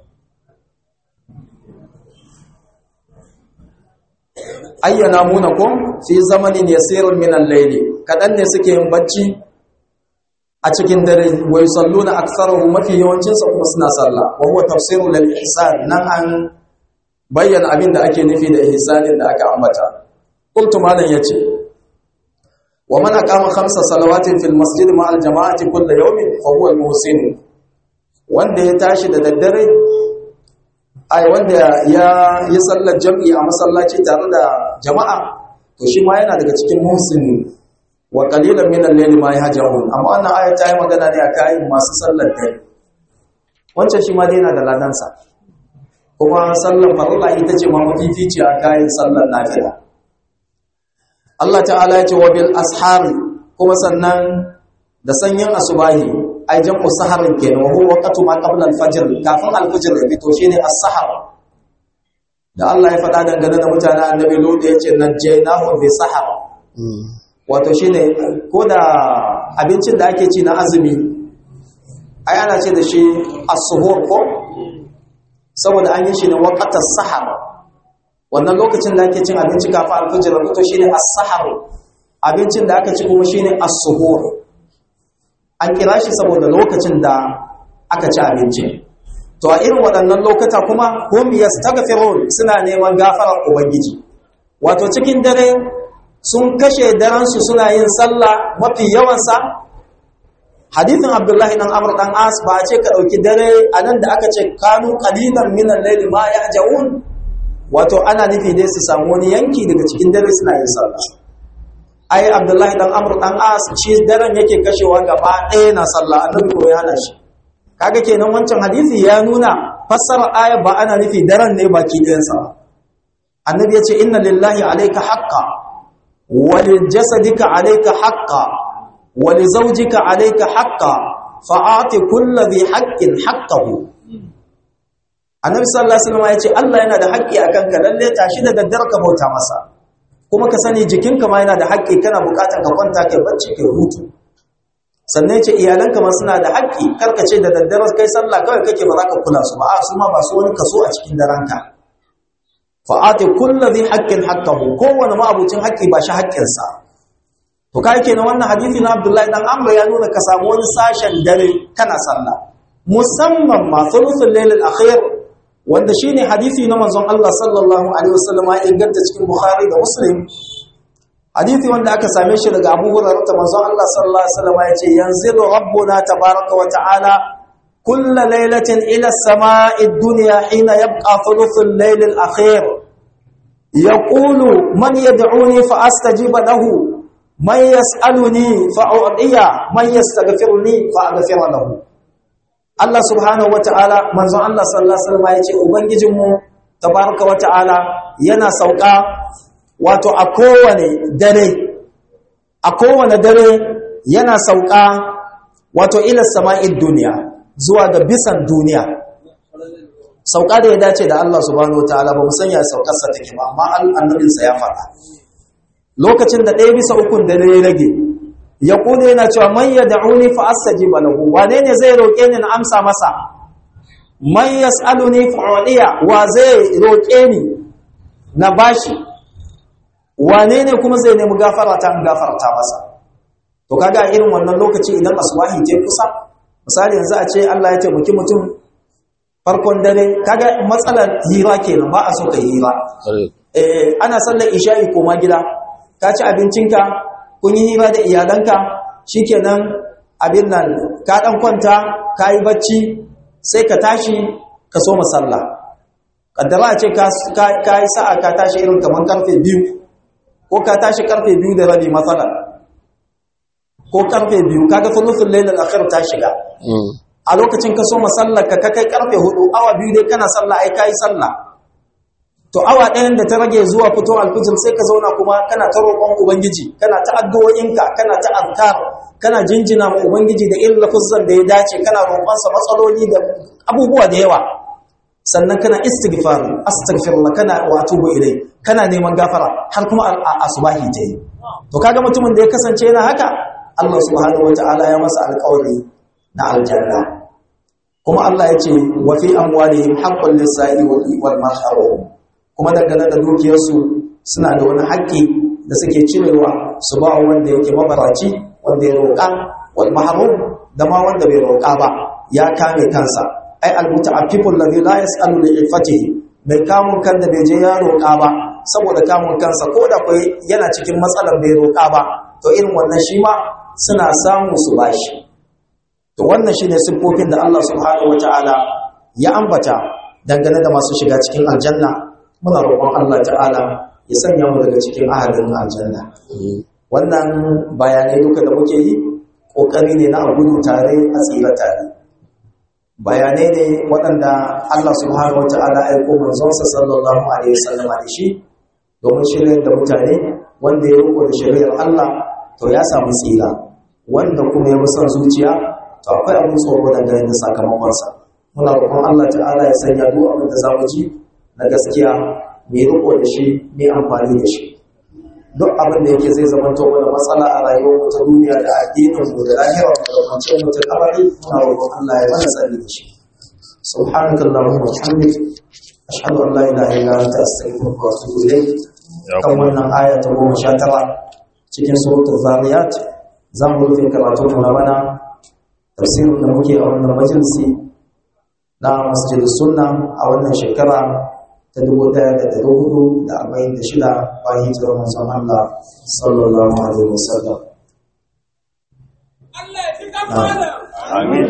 ayyana munakum fi zamanin yasirun min al-layli kadan ne suke yin bacci a cikin dare wa yusalluna aktharuhum mafi yawancin sa kuma suna sallah wa huwa tafsirul lil ihsan nan an bayyana abin da ake nufi da ihsanin da aka ambata qultu malan yace wa man aqama khamsa salawatin fil masjid ma al jama'ati kull yawmin fa huwa al muhsin wanda ya tashi da daddare ai wanda ya yi sallar jam'i a masallaci tare da jama'a to shi ma yana daga cikin muhsin wa qalilan min al-layli ma yahja'un amma wannan aya ta yi magana ne akan masu sallar dare wancan shi ma dai yana da ladansa kuma sallar farilla ita ce ma mafifici a kayan sallar nafila Allah ta'ala ya ce wa bil ashar kuma sannan da sanyin asubahi ai jam'u saharin kenan wa huwa waqtu ma qabla al-fajr kafin al-fajr ya fito shine as-sahar da Allah ya faɗa dangane da mutanen annabi Lut ya ce najjaynahu bi sahar wato shine ko da abincin da ake ci na azumi ai ana ce da shi as-suhur ko saboda an yi shi ne waqatas sahar wannan lokacin da ake cin abinci kafin alfajir to shine as-sahar abincin da aka ci kuma shine as-suhur an kira shi saboda lokacin da aka ci abinci to a irin waɗannan lokata kuma hum yastaghfirun suna neman gafarar ubangiji wato cikin dare sun kashe daren su suna yin sallah mafi yawan sa hadithin abdullahi dan amr dan as ba a ce ka dauki dare anan da aka ce kanu qalilan min al-layli ma yahjaun wato ana nufi dai su samu wani yanki daga cikin dare suna yin sallah ai abdullahi dan amr dan as shi daren yake kashewa gaba ɗaya na sallah annabi ko ya hana shi kaga kenan wancan hadisi ya nuna fassara aya ba ana nufi daren ne baki ɗayan sa annabi ya ce inna lillahi alayka haqqan wa lil jasadika alayka haqqan wa li zawjika alayka haqqan fa'ati kulli dhi haqqin haqqahu annabi sallallahu alaihi wasallam ya ce Allah yana da haƙƙi akan ka lalle tashi da daddare ka bauta masa kuma ka sani jikinka ma yana da haƙƙi kana buƙatar ka kwanta kai bacci kai hutu sannan ce iyalanka ma suna da haƙƙi karka ce da daddare kai sallah kawai kake ba za ka kula su ba a su ma ba su wani kaso a cikin daranka fa ati kullu dhi haqqin haqqahu kowane ma abucin haƙƙi ba shi haƙƙinsa to kai kenan wannan hadisi na Abdullahi dan Amr ya nuna ka samu wani sashen dare kana sallah musamman ma thuluthul layl al-akhir wanda shine hadisi na manzon Allah sallallahu alaihi wasallam ya inganta cikin Bukhari da Muslim hadisi wanda aka same shi daga Abu Hurairah ta manzon Allah sallallahu alaihi wasallam ya ce yanzilu rabbuna tabaaraka wa ta'ala kull laylatin ila as-samaa'i ad-dunya hina yabqa thuluthul layl al-akhir yaqulu man yad'uni fa astajiba lahu man yas'aluni fa u'tiya man yastaghfiruni fa aghfir lahu Allah subhanahu wata'ala manzon Allah sallallahu alaihi wasallam ya ce ubangijinmu tabaraka wata'ala yana sauka wato a kowane dare a kowane dare yana sauka wato ila sama'id duniya zuwa ga bisan duniya sauka da ya dace da Allah subhanahu wata'ala ba mu sanya saukar sa take ba amma annabin sa ya faɗa lokacin da ɗaya bisa ukun dare ya rage ya kudu yana cewa man ya da'uni fa astajiba lahu wane ne zai roƙe ni na amsa masa man yas'aluni fa udiya wa zai roƙe ni na bashi wane ne kuma zai nemi gafara ta in gafarta masa to kaga irin wannan lokaci idan aswahi je kusa misali yanzu a ce Allah ya taimaki mutum farkon dare kaga matsalar hira kenan ba a so ka hira eh ana sallar isha'i koma gida ka ci abincinka kun yi hira da iyalanka shikenan abin nan ka dan kwanta ka yi bacci sai ka tashi ka so masalla kaddara a ce ka yi sa'a ka tashi irin kamar karfe biyu ko ka tashi karfe biyu da rabi matsala ko karfe biyu kaga fulufin lailar akhir ta shiga a lokacin ka so masallar ka kai karfe hudu awa biyu dai kana sallah ai ka yi sallah to awa ɗayan da ta rage zuwa fito alfijir sai ka zauna kuma kana ta roƙon ubangiji kana ta addu'o'inka kana ta azkar kana jinjina ma ubangiji da irin lafuzan da ya dace kana roƙonsa matsaloli da abubuwa da yawa sannan kana istighfar astaghfirullah kana wa atubu ilai kana neman gafara har kuma asubahi ta yi to kaga mutumin da ya kasance yana haka Allah subhanahu wataala ya masa alƙawari na aljanna kuma Allah ya ce wa fi amwalihim haqqul lis-sa'i wal mahrum kuma dangane da dukiyarsu suna da wani haƙƙi da suke cirewa su ba wanda yake mabaraci wanda ya roƙa wal mahrum da ma wanda bai roƙa ba ya kame kansa ai al muta'affifun ladhi la yas'alu li ifatihi bai kamun kan da bai je ya roƙa ba saboda kamun kansa ko da kai yana cikin matsalar bai roƙa ba to irin wannan shi ma suna samu su bashi to wannan shine siffofin da Allah subhanahu wataala ya ambata dangane da masu shiga cikin aljanna muna roƙon Allah ta'ala ya sanya mu daga cikin ahadin aljanna wannan bayanai duka da muke yi ƙoƙari ne na gudu tare a tsira tare bayanai ne waɗanda Allah subhanahu wata'ala ya aiko manzonsa sallallahu alaihi wasallama da shi domin shiryar da mutane wanda ya riko da shari'ar Allah to ya samu tsira wanda kuma ya bi son zuciya to akwai abin tsoro dangane da sakamakonsa muna roƙon Allah ta'ala ya sanya duk abin da za mu ji na gaskiya mai riko da shi mai amfani da shi duk abin da yake zai zama to mana matsala a rayuwar mu ta duniya da addinin mu da lahira mu da kwanciyar mu ta kabari na roƙon Allah ya mana tsari da shi subhanaka allahumma wa bihamdik ashhadu an la ilaha illa anta astaghfiruka wa atubu ilayk kan wannan aya ta goma sha tara cikin suratul zariyat za mu rufe karatu mu na bana tafsirin da muke a wannan majalisi na masjid sunna a wannan shekara ta dubu ɗaya da ɗari hudu da arba'in da shida bayan hijirar manzon Allah sallallahu alaihi wasallam. Amin.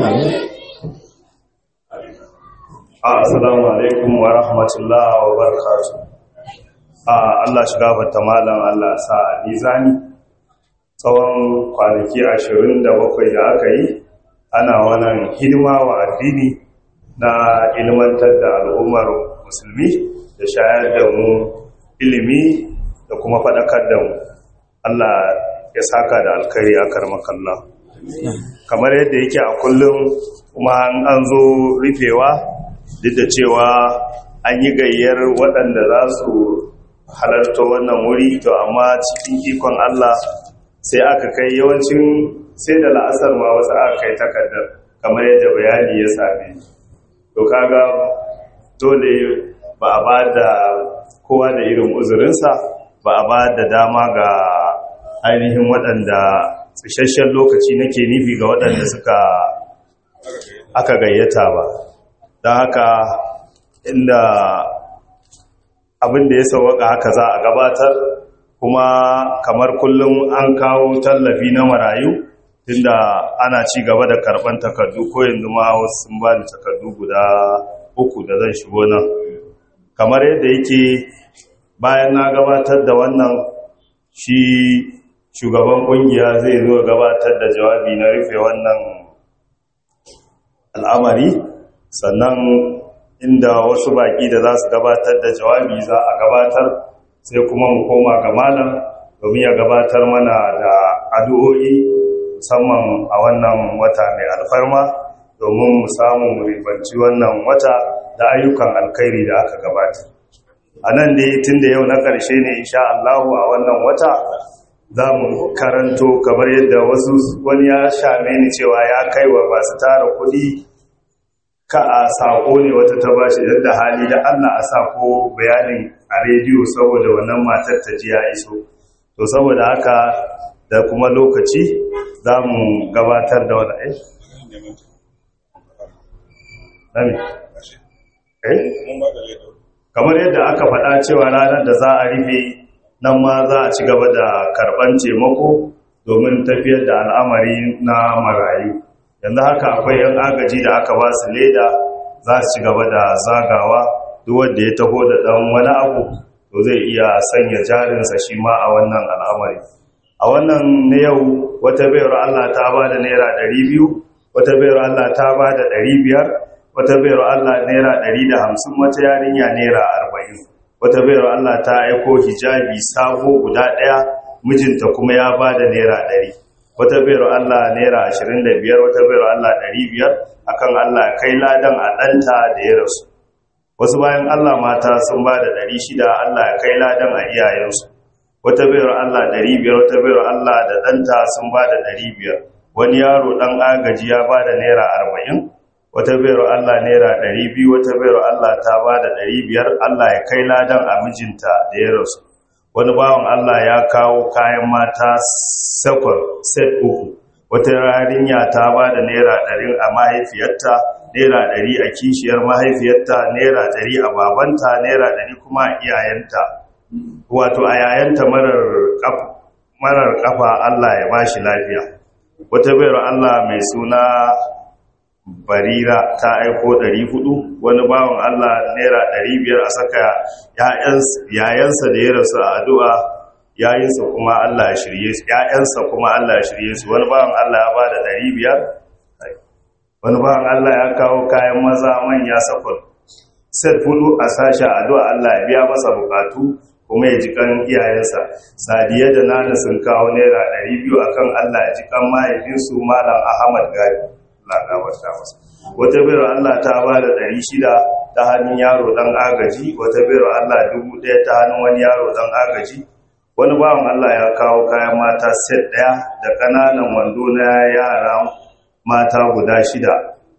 Assalamu alaikum wa rahmatullah wa barakatuh. Allah shiga bata malam Allah sa a nizani tsawon kwanaki ashirin da bakwai da aka yi ana wannan hidima wa addini na ilmantar da al'ummar musulmi da shayar da mu ilimi da kuma faɗakar da mu Allah ya saka da alkari a karmakalla kamar yadda yake a kullum kuma an zo rufewa duk da cewa an yi gayyar waɗanda za su halarta wannan wuri to amma cikin ikon Allah sai aka kai yawancin sai da la'asar ma wasu aka kai takardar kamar yadda bayani ya same to kaga dole ba a ba da kowa da irin uzurinsa ba a ba da dama ga ainihin waɗanda tsasshen lokaci nake nufi ga waɗanda suka aka gayyata ba don haka inda abin da ya sauwaka haka za a gabatar kuma kamar kullum an kawo tallafi na marayu tunda ana ci gaba da karban takardu ko yanzu ma wasu sun ba da takardu guda uku da zan shigo nan kamar yadda yake bayan na gabatar da wannan shi shugaban kungiya zai zo gabatar da jawabi na rufe wannan al'amari sannan inda wasu baki da za su gabatar da jawabi za a gabatar sai kuma mu koma ga malam domin ya gabatar mana da addu'o'i musamman a wannan wata mai alfarma domin mu samu mu ribanci wannan wata da ayyukan alkhairi da aka gabata a nan dai tun da yau na ƙarshe ne insha Allahu a wannan wata za mu karanto kamar yadda wasu wani ya shame ni cewa ya kai wa masu tara kuɗi ka a sako ne wata ta bashi yadda hali da Allah a sako bayanin a rediyo saboda wannan matar ta ji ya iso to saboda haka da kuma lokaci za mu gabatar da wani eh? eh? kamar yadda aka faɗa cewa ranar da za a rufe nan ma za a ci gaba da karɓar taimako domin tafiyar da al'amari na marayu yanzu haka akwai yan agaji da aka ba su leda za su ci gaba da zagawa duk wanda ya taho da ɗan wani abu to zai iya sanya jarinsa shi ma a wannan al'amari a wannan na yau wata bayar Allah ta ba da naira ɗari biyu wata bayar Allah ta ba da ɗari biyar wata bayar Allah naira ɗari da hamsin wata yarinya naira arba'in wata bayar Allah ta aiko hijabi sabo guda ɗaya mijinta kuma ya ba da naira ɗari wata bayar Allah naira ashirin da biyar wata bayar Allah ɗari biyar akan Allah kai ladan a ɗanta da ya rasu wasu bayan Allah mata sun ba da ɗari shida Allah ya kai ladan a iyayensu wata bayar Allah ɗari biyar wata bayar Allah da ɗanta sun ba da ɗari biyar wani yaro ɗan agaji ya ba da naira arba'in wata bayar Allah naira ɗari biyu wata bayar Allah ta ba da ɗari biyar Allah ya kai ladan a mijinta da ya rasu wani bawan Allah ya kawo kayan mata sakon set uku wata yarinya ta ba da naira ɗari a mahaifiyarta naira ɗari a kishiyar mahaifiyarta naira ɗari a babanta naira ɗari kuma a iyayenta wato a yayanta marar kafa Allah ya ba shi lafiya wata bayar Allah mai suna barira ta aiko 400 wani bawan Allah naira 500 a saka yayansa da ya rasu a addu'a yayinsa kuma Allah ya shirye su yayansa kuma Allah ya shirye su wani bawan Allah ya bada 500 wani bawan Allah ya kawo kayan maza manya sakon set hudu a sasha addu'a Allah ya biya masa bukatu kuma ya ji kan iyayensa sadiya da nana sun kawo naira 200 akan Allah ya ji kan mahaifinsu malam Ahmad Gari Allah gafarta masa wata bayar Allah ta ba da ɗari shida ta hannun yaro ɗan agaji wata bayar Allah dubu ɗaya ta hannun wani yaro ɗan agaji wani bawan Allah ya kawo kayan mata set ɗaya da ƙananan wando na yara mata guda shida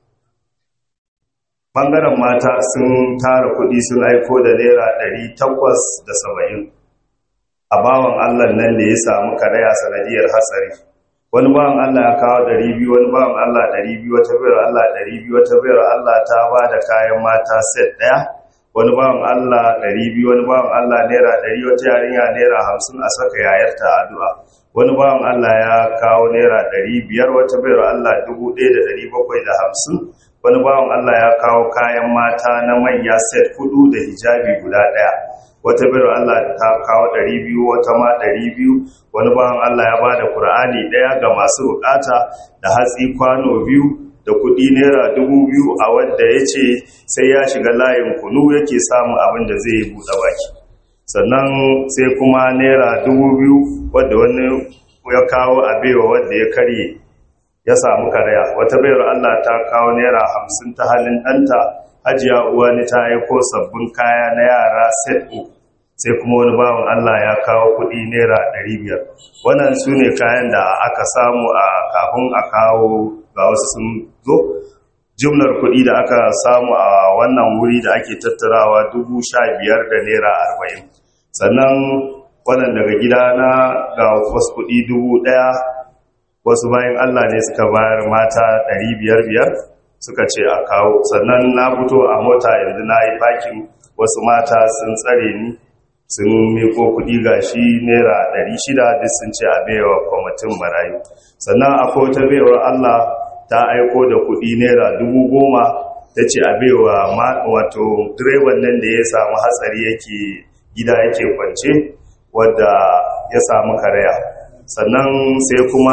ɓangaren mata sun tara kuɗi sun aiko da naira ɗari takwas da saba'in a bawan Allah nan da ya samu karaya sanadiyar hatsari wani bawan Allah ya kawo ɗari biyu wani bawan Allah ɗari biyu wata bayar Allah ɗari biyu wata bayar Allah ta ba da kayan mata set ɗaya wani bawan Allah ɗari biyu wani bawan Allah naira ɗari wata yarinya naira hamsin a saka yayarta addu'a wani bawan Allah ya kawo naira ɗari biyar wata bayar Allah dubu ɗaya da ɗari bakwai da hamsin wani bawan Allah ya kawo kayan mata na manya set hudu da hijabi guda ɗaya wata bayar Allah ta kawo ɗari biyu wata ma ɗari biyu wani bawan Allah ya ba da Kur'ani ɗaya ga masu bukata da hatsi kwano biyu da kuɗi naira dubu biyu a wadda ya ce sai ya shiga layin kunu yake samun abin da zai buɗe baki sannan sai kuma naira dubu biyu wadda wani ya kawo a baiwa wadda ya karye ya samu karaya wata bayar Allah ta kawo naira hamsin ta halin ɗanta hajiya uwani ta aiko sabbin kaya na yara set uku sai kuma wani bawan Allah ya kawo kuɗi naira ɗari biyar wannan su ne kayan da aka samu a kafin a kawo ga wasu sun zo jumlar kuɗi da aka samu a wannan wuri da ake tattarawa dubu sha biyar da naira arba'in sannan wannan daga gida na ga wasu kuɗi dubu ɗaya wasu bayan allah ne suka bayar mata ɗari biyar biyar suka ce a kawo sannan na fito a mota yanzu na yi fakin wasu mata sun tsare ni sun miko kuɗi gashi naira ɗari shida duk sun ce a baiwa kwamitin marayu sannan akwai wata baiwar allah ta aiko da kuɗi naira dubu goma ta ce a baiwa wato direban nan da ya samu hatsari yake gida yake kwance wadda ya samu karaya sannan sai kuma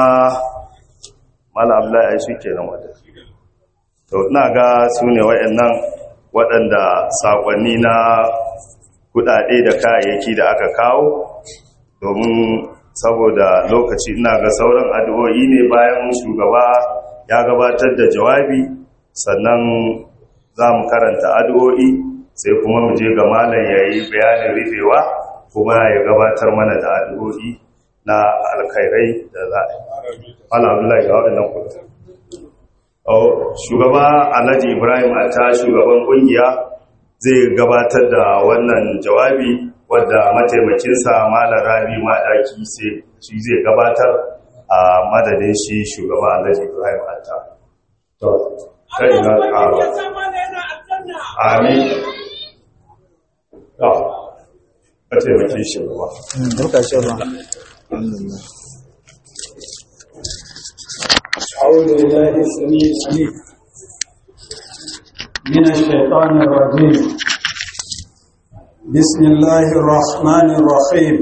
malamla ya shi ke nan wadda to ina ga su ne waɗannan waɗanda saƙonni na kuɗaɗe da kayayyaki da aka kawo domin saboda lokaci ina ga sauran addu'o'i ne bayan shugaba ya gabatar da jawabi sannan za mu karanta addu'o'i sai kuma mu je ga malam ya yi bayanin rufewa kuma ya gabatar mana da addu'o'i na alkhairai da za a yi. Alhamdulillah ga waɗannan kudu. Shugaba Alhaji Ibrahim ta shugaban ƙungiya zai gabatar da wannan jawabi wadda mataimakinsa malam Rabi Madaki shi zai gabatar a madadin shi shugaba Alhaji Ibrahim Atta. To, kai na ƙara. Amin. To, ka taimake shi ruwa. Duka shi ruwa. أعوذ بالله السميع العليم من الشيطان الرجيم بسم الله الرحمن الرحيم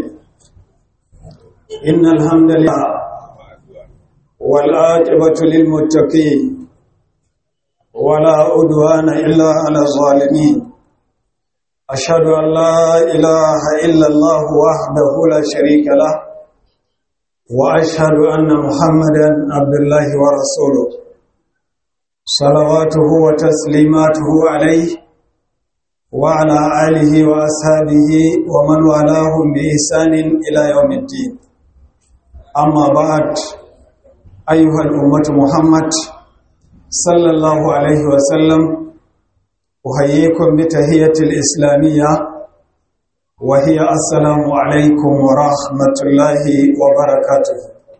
إن الحمد لله والعاقبة للمتقين ولا عدوان إلا على الظالمين أشهد أن لا إله إلا الله وحده لا شريك له وأشهد أن محمدا عبد الله ورسوله صلواته وتسليماته عليه وعلى آله وأصحابه ومن والاهم بإحسان إلى يوم الدين أما بعد أيها الأمة محمد صلى الله عليه وسلم أحييكم بتهية الإسلامية وهي السلام عليكم ورحمة الله وبركاته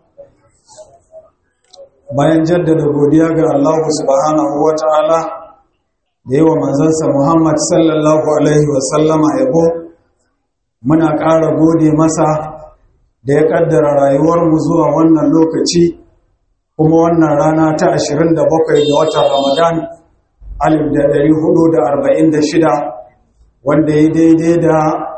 bayan jaddada godiya ga Allah subhanahu wa ta'ala da yawa manzansa Muhammad sallallahu alaihi wasallama yabo muna ƙara gode masa da ya ƙaddara rayuwarmu zuwa wannan lokaci kuma wannan rana ta 27 ga watan Ramadan 1446 wanda ya daidai da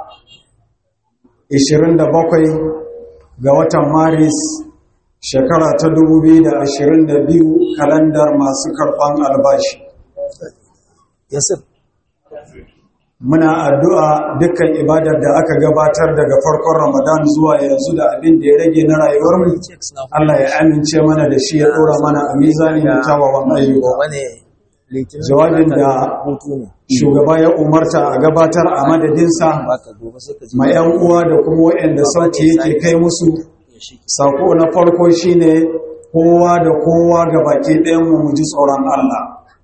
27 ga watan Maris shekara ta 2022 kalandar masu karɓan albashi. Yasir. Muna addu'a dukkan ibadar da aka gabatar daga farkon Ramadan zuwa yanzu da abin da ya rage na rayuwarmu, Allah ya amince mana da shi ya ɗora mana a mizani da kyawawan ayyuka. jawabin da shugaba ya umarta a gabatar a madadinsa ma 'yan uwa da kuma waɗanda sauti yake kai musu sako na farko shine kowa da kowa ga baki ɗayanmu mu ji tsoron Allah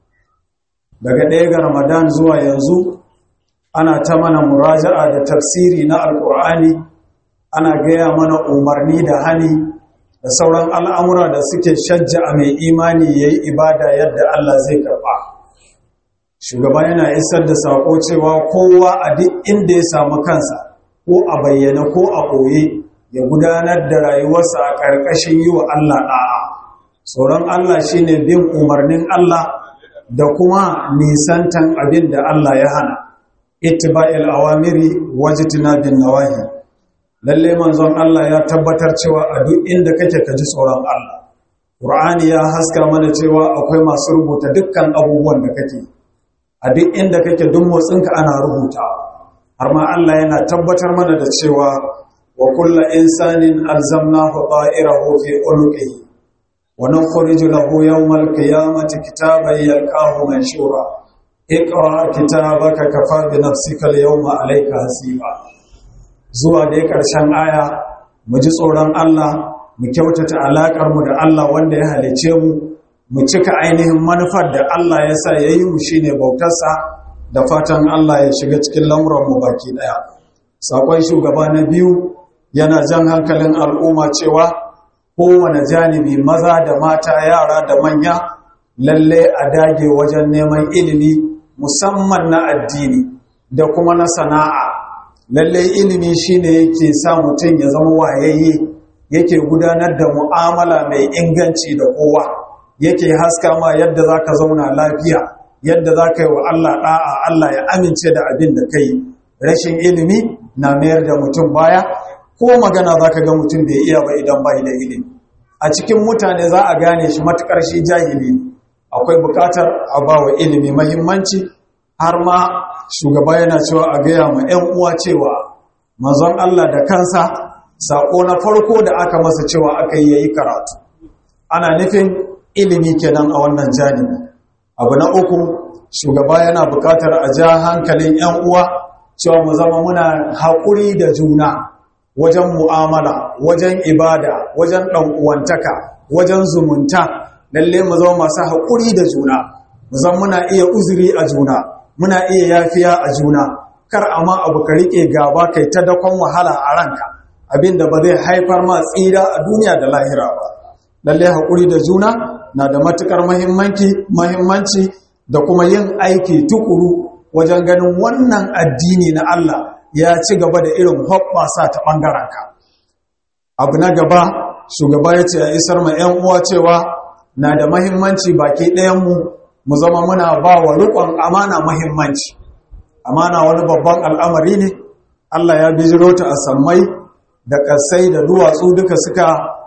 daga ɗaya ga ramadan zuwa yanzu ana ta mana muraja'a da tafsiri na alkur'ani ana gaya mana umarni da hani da sauran al'amura da suke shajja a mai imani ya yi ibada yadda Allah zai karɓa. Shugaba yana isar da saƙo cewa kowa a duk inda ya samu kansa ko a bayyana ko a ɓoye ya gudanar da rayuwarsa a ƙarƙashin yi wa Allah ɗa'a. Tsoron Allah shi ne bin umarnin Allah da kuma nisantan abin da Allah ya hana. Ittiba'il awamiri wajitina bin nawahi. lalle manzon Allah ya tabbatar cewa a duk inda kake ka ji tsoron Allah Qur'ani ya haska mana cewa akwai masu rubuta dukkan abubuwan da kake a duk inda kake duk motsinka ana rubuta har ma Allah yana tabbatar mana da cewa wa kullu insanin alzamnahu ta'irahu fi unuqihi wa nukhriju lahu yawmal qiyamati kitaban yalqahu manshura اقرأ كتابك كفى بنفسك اليوم عليك حسيبا zuwa da ya ƙarshen aya mu ji tsoron Allah mu kyautata alaƙarmu da Allah wanda ya halice mu mu cika ainihin manufar da Allah ya sa ya yi mu shi ne bautarsa da fatan Allah ya shiga cikin lamuranmu baki ɗaya. Saƙon shugaba na biyu yana jan hankalin al'umma cewa kowane janibi maza da mata yara da manya lalle a dage wajen neman ilimi musamman na addini da kuma na sana'a lallai ilimi shine yake sa mutum ya zama wayayye yake gudanar da mu'amala mai inganci da kowa yake haska ma yadda zaka zauna lafiya yadda zaka yi wa Allah da'a Allah ya amince da abin da kai rashin ilimi na mayar da mutum baya ko magana zaka ga mutum bai iya ba idan bai da ilimi a cikin mutane za a gane shi matukar shi jahili akwai bukatar a bawa ilimi muhimmanci har ma shugaba yana cewa a gaya ma 'yan uwa cewa manzon Allah da kansa saƙo na farko da aka masa cewa aka yi yayi karatu ana nufin ilimi kenan a wannan janibi abu na uku shugaba yana buƙatar a ja hankalin 'yan uwa cewa mu zama muna haƙuri da juna wajen mu'amala wajen ibada wajen ɗan'uwantaka wajen zumunta lalle mu zama masu haƙuri da juna mu zama muna iya uzuri a juna muna iya yafiya a juna kar amma abu ka rike gaba kai ta dakon wahala a ranka abinda ba zai haifar ma tsira a duniya da lahira ba lalle hakuri da juna na da matukar muhimmanci muhimmanci da kuma yin aiki tukuru wajen ganin wannan addini na Allah ya ci gaba da irin hoɓɓasa ta ɓangarenka abu na gaba shugaba ya ce a isar ma 'yan uwa cewa na da mahimmanci baki ɗayanmu mu zama muna ba wa riƙon amana mahimmanci amana wani babban al'amari ne Allah ya bijiro ta a sammai da ƙasai da duwatsu duka suka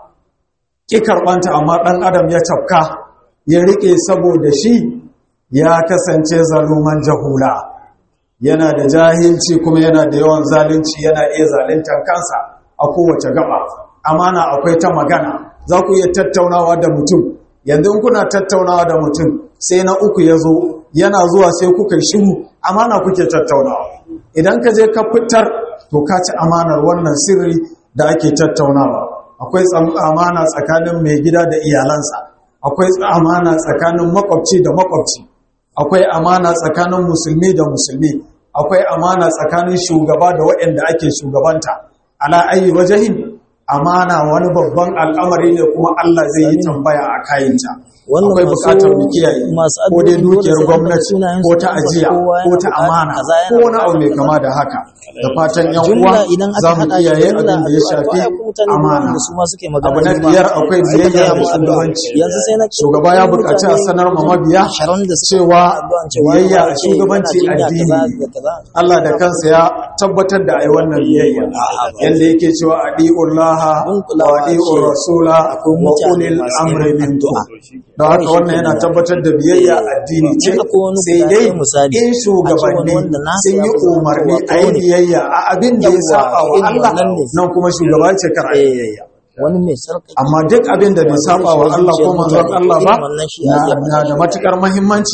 ƙi karɓanta amma ɗan adam ya cafka ya riƙe saboda shi ya kasance zaluman jahula yana da jahilci kuma yana da yawan zalunci yana iya zaluntar kansa a kowace gaba amana akwai ta magana za ku iya tattaunawa da mutum yanzu kuna tattaunawa da mutum sai na uku ya zo yana zuwa sai kuka shiru amana kuke tattaunawa idan ka je ka fitar to ka ci amanar wannan sirri da ake tattaunawa akwai amana tsakanin mai gida da iyalansa akwai amana tsakanin makwabci da makwabci akwai amana tsakanin musulmi da musulmi akwai amana tsakanin shugaba da waɗanda ake shugabanta ala ayi wajahin amana wani babban al'amari ne kuma Allah zai yi tambaya a kayanta akwai bukatar mu kiyaye ko dai dukiyar gwamnati ko ta ajiya ko ta amana ko wani abu mai kama da haka da fatan yan uwa za mu kiyaye abin da ya shafi amana abu na biyar akwai biyayya da shugabanci shugaba ya bukaci a sanar ma mabiya cewa biyayya a shugabanci addini Allah da kansa ya tabbatar da ai wannan biyayya yanda yake cewa adi'ullaha wa adi'ur rasula wa ulil amri minkum da haka wannan yana tabbatar da biyayya addini ce sai dai in shugabanni sun yi umarni a yi biyayya a abin da ya saba wa Allah nan kuma shugaba ce kar a biyayya wani mai sarƙaƙi amma duk abin da bai saba wa Allah ko manzon Allah ba na da matukar muhimmanci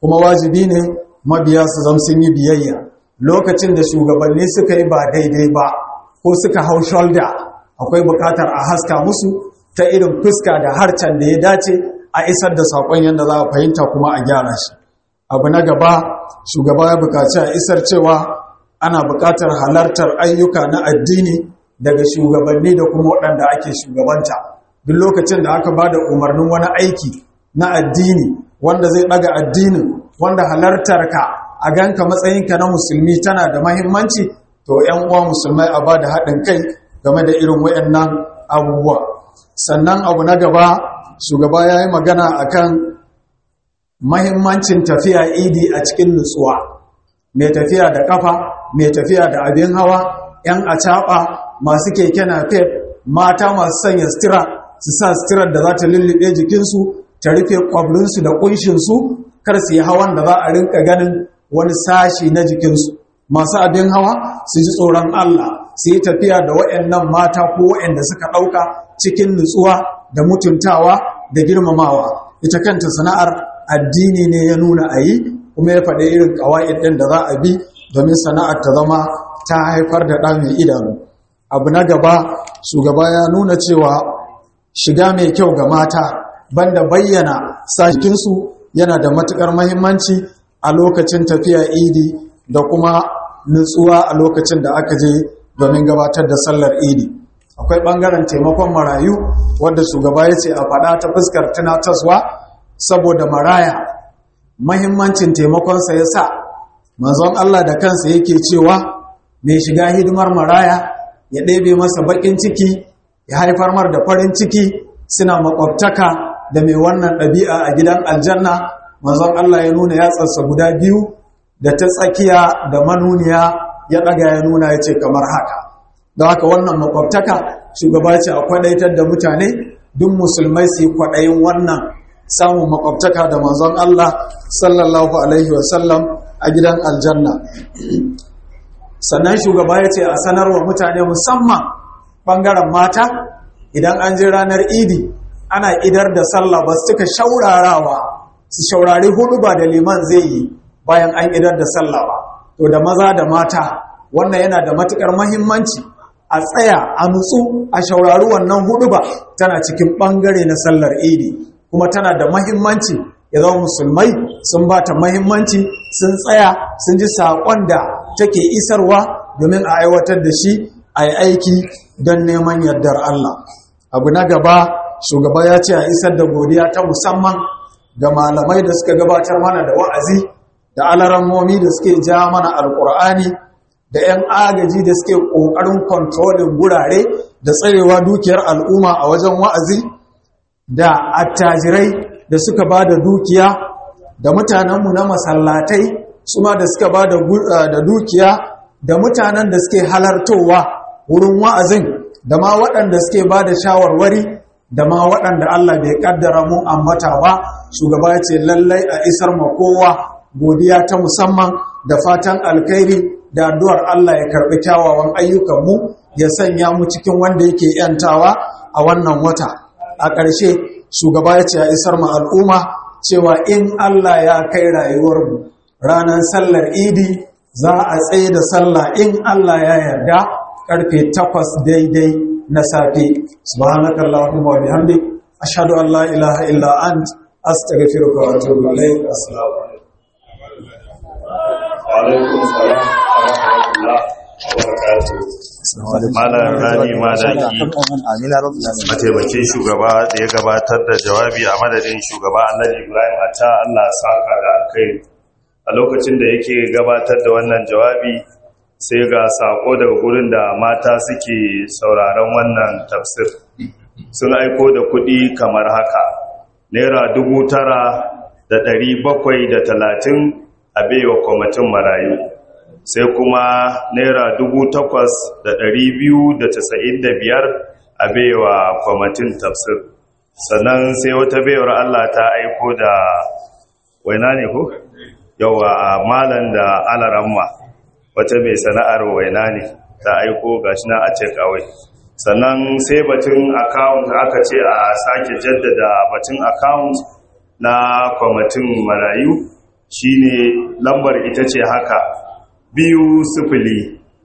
kuma wajibi ne mabiya su zama sun yi biyayya lokacin da shugabanni suka yi ba daidai ba ko suka hau shoulder akwai bukatar a haska musu ta irin fuska da harcen da ya dace a isar da saƙon yadda za a fahimta kuma a gyara shi abu na gaba shugaba ya bukaci a isar cewa ana bukatar halartar ayyuka na addini daga shugabanni da kuma waɗanda ake shugabanta duk lokacin da aka ba da umarnin wani aiki na addini wanda zai ɗaga addinin wanda halartar ka a ganka matsayinka na musulmi tana da mahimmanci to ‘yan uwa musulmai a ba da haɗin kai game da irin wayannan abubuwa sannan abu na gaba shugaba ya yi magana akan mahimmancin tafiya idi a cikin nutsuwa mai tafiya da kafa mai tafiya da abin hawa ‘yan acaɓa masu keke na fef mata masu sanya stira su sa stirar da za ta lullube jikinsu ta rufe ƙwabrinsu da ƙunshinsu kar su yi hawan da za a rinka ganin wani sashi na jikinsu masu abin hawa su ji tsoron Allah su yi tafiya da waɗannan mata ko waɗanda suka ɗauka cikin nutsuwa da mutuntawa da girmamawa ita kanta sana'ar addini ne ya nuna a yi kuma ya faɗi irin ƙawa'id ɗin da za a bi domin sana'ar ta zama ta haifar da ɗa mai idanu abu na gaba shugaba ya nuna cewa shiga mai kyau ga mata banda bayyana sakinsu yana da matuƙar mahimmanci a lokacin tafiya idi da kuma nutsuwa a lokacin da aka je domin gabatar da sallar idi akwai ɓangaren taimakon marayu wadda shugaba ya ce a faɗa ta fuskar tunataswa saboda maraya mahimmancin taimakonsa ya sa manzon Allah da kansa yake cewa mai shiga hidimar maraya ya ɗebe masa baƙin ciki ya haifar mar da farin ciki suna makwabtaka da mai wannan ɗabi'a a gidan aljanna manzon Allah ya nuna yatsarsa guda biyu da ta tsakiya da manuniya ya ɗaga ya nuna ya ce kamar haka da haka wannan makwabtaka shugaba ce a kwaɗaitar da mutane duk musulmai su yi kwaɗayin wannan samun makwabtaka da manzon Allah sallallahu alaihi wasallam a gidan aljanna sannan shugaba ya ce a sanarwa mutane musamman ɓangaren mata idan an je ranar idi ana idar da sallah ba su cika shaurarawa su shaurari hudu ba da liman zai yi bayan an idar da sallah ba to da maza da mata wannan yana da matukar mahimmanci a tsaya a nutsu a shaurari wannan hudu ba tana cikin ɓangare na sallar idi kuma tana da mahimmanci ya zama musulmai sun ba ta mahimmanci sun tsaya sun ji saƙon da take isarwa domin a aiwatar da shi a yi aiki don neman yardar Allah abu na gaba shugaba ya ce a isar da godiya ta musamman ga malamai da suka gabatar mana da wa'azi da alarammomi da suke ja mana alkur'ani da 'yan agaji da suke ƙoƙarin kontrolin gurare da tsarewa dukiyar al'umma a wajen wa'azi da attajirai da suka ba da dukiya da mutanenmu na masallatai su ma da suka ba da dukiya da mutanen da suke halartowa wurin wa'azin da ma waɗanda suke ba da shawarwari da ma waɗanda Allah bai ƙaddara mu ambata ba shugaba ya ce lallai a isar ma kowa godiya ta musamman da fatan alkhairi da addu'ar Allah ya karɓi kyawawan ayyukanmu ya sanya mu cikin wanda yake ‘yantawa a wannan wata a ƙarshe shugaba ya ce a isar ma al'umma cewa in Allah ya kai rayuwarmu ranar sallar idi za a tsaye da sallah in Allah ya yarda karfe takwas daidai na safe subhanakallahumma wa bihamdik ashhadu an la ilaha illa ant astaghfiruka wa atubu ilayk assalamu alaikum salam wa rahmatullah wa barakatuh malam rani madaki mataimakin shugaba da ya gabatar da jawabi a madadin shugaba annabi ibrahim a ta allah saka da kai a lokacin da yake gabatar da wannan jawabi sai ga sako daga gurin da mata suke sauraron wannan tafsir sun aiko da kuɗi kamar haka naira dubu tara da ɗari bakwai da talatin a baiwa kwamitin marayu sai kuma naira dubu takwas da ɗari biyu da casa'in da biyar a baiwa kwamitin tafsir sannan sai wata baiwar allah ta aiko da waina ne ko yawa a malan da alaramma wata mai sana'ar waina ne ta aiko gashi na a ce kawai sannan sai batun account aka ce a sake jaddada batun account na kwamitin marayu shine lambar ita ce haka biyu sifili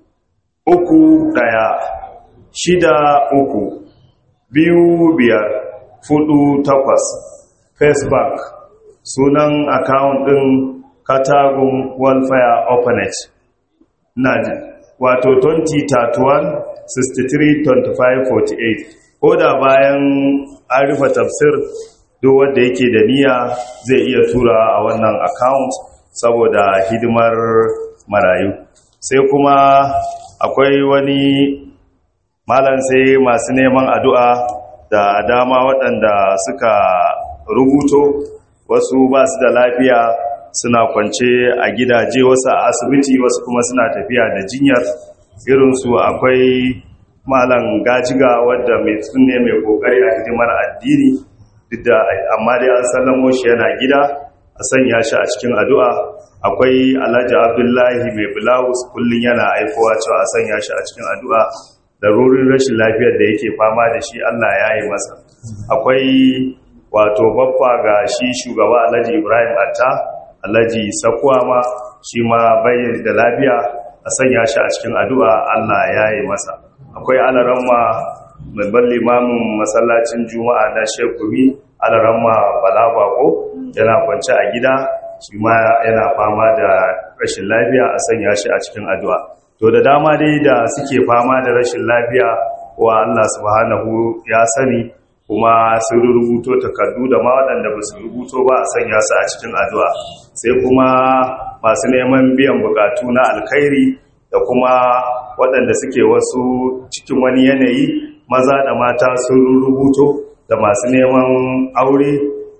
uku ɗaya shida uku biyu biyar fudu takwas facebook sunan akawun ɗin katagun welfare orphanage na wato 2031 63 25 48 ko da bayan an rufe tafsir duk wanda yake da niyya zai iya tura a wannan account saboda hidimar marayu sai kuma akwai wani malam sai masu neman addu'a da dama waɗanda suka rubuto wasu ba su da lafiya suna kwance a gidaje wasu a asibiti wasu kuma suna tafiya da jinyar irinsu akwai malam gajiga wadda mai tsunne mai kokari a hidimar addini duk da amma dai an sallamo shi yana gida a sanya shi a cikin addu'a akwai alhaji abdullahi mai bulawus kullum yana aikowa cewa a sanya shi a cikin addu'a da rurin rashin lafiyar da yake fama da shi allah ya yi masa akwai wato baffa ga shi shugaba alhaji ibrahim atta alhaji sakuwa ma shi ma bayyana da lafiya a sanya shi a cikin addu'a allah ya yi masa akwai alaramma mai ban limamin masallacin juma'a na shekumi alaramma bala bako yana kwance a gida shi ma yana fama da rashin lafiya a sanya shi a cikin addu'a to da dama dai da suke fama da rashin lafiya wa Allah subhanahu ya sani kuma sun rubuto takardu da ma waɗanda ba su rubuto ba a sanya su a cikin addu'a sai kuma masu neman biyan bukatu na alkhairi da kuma waɗanda suke wasu cikin wani yanayi maza da mata sun rubuto da masu neman aure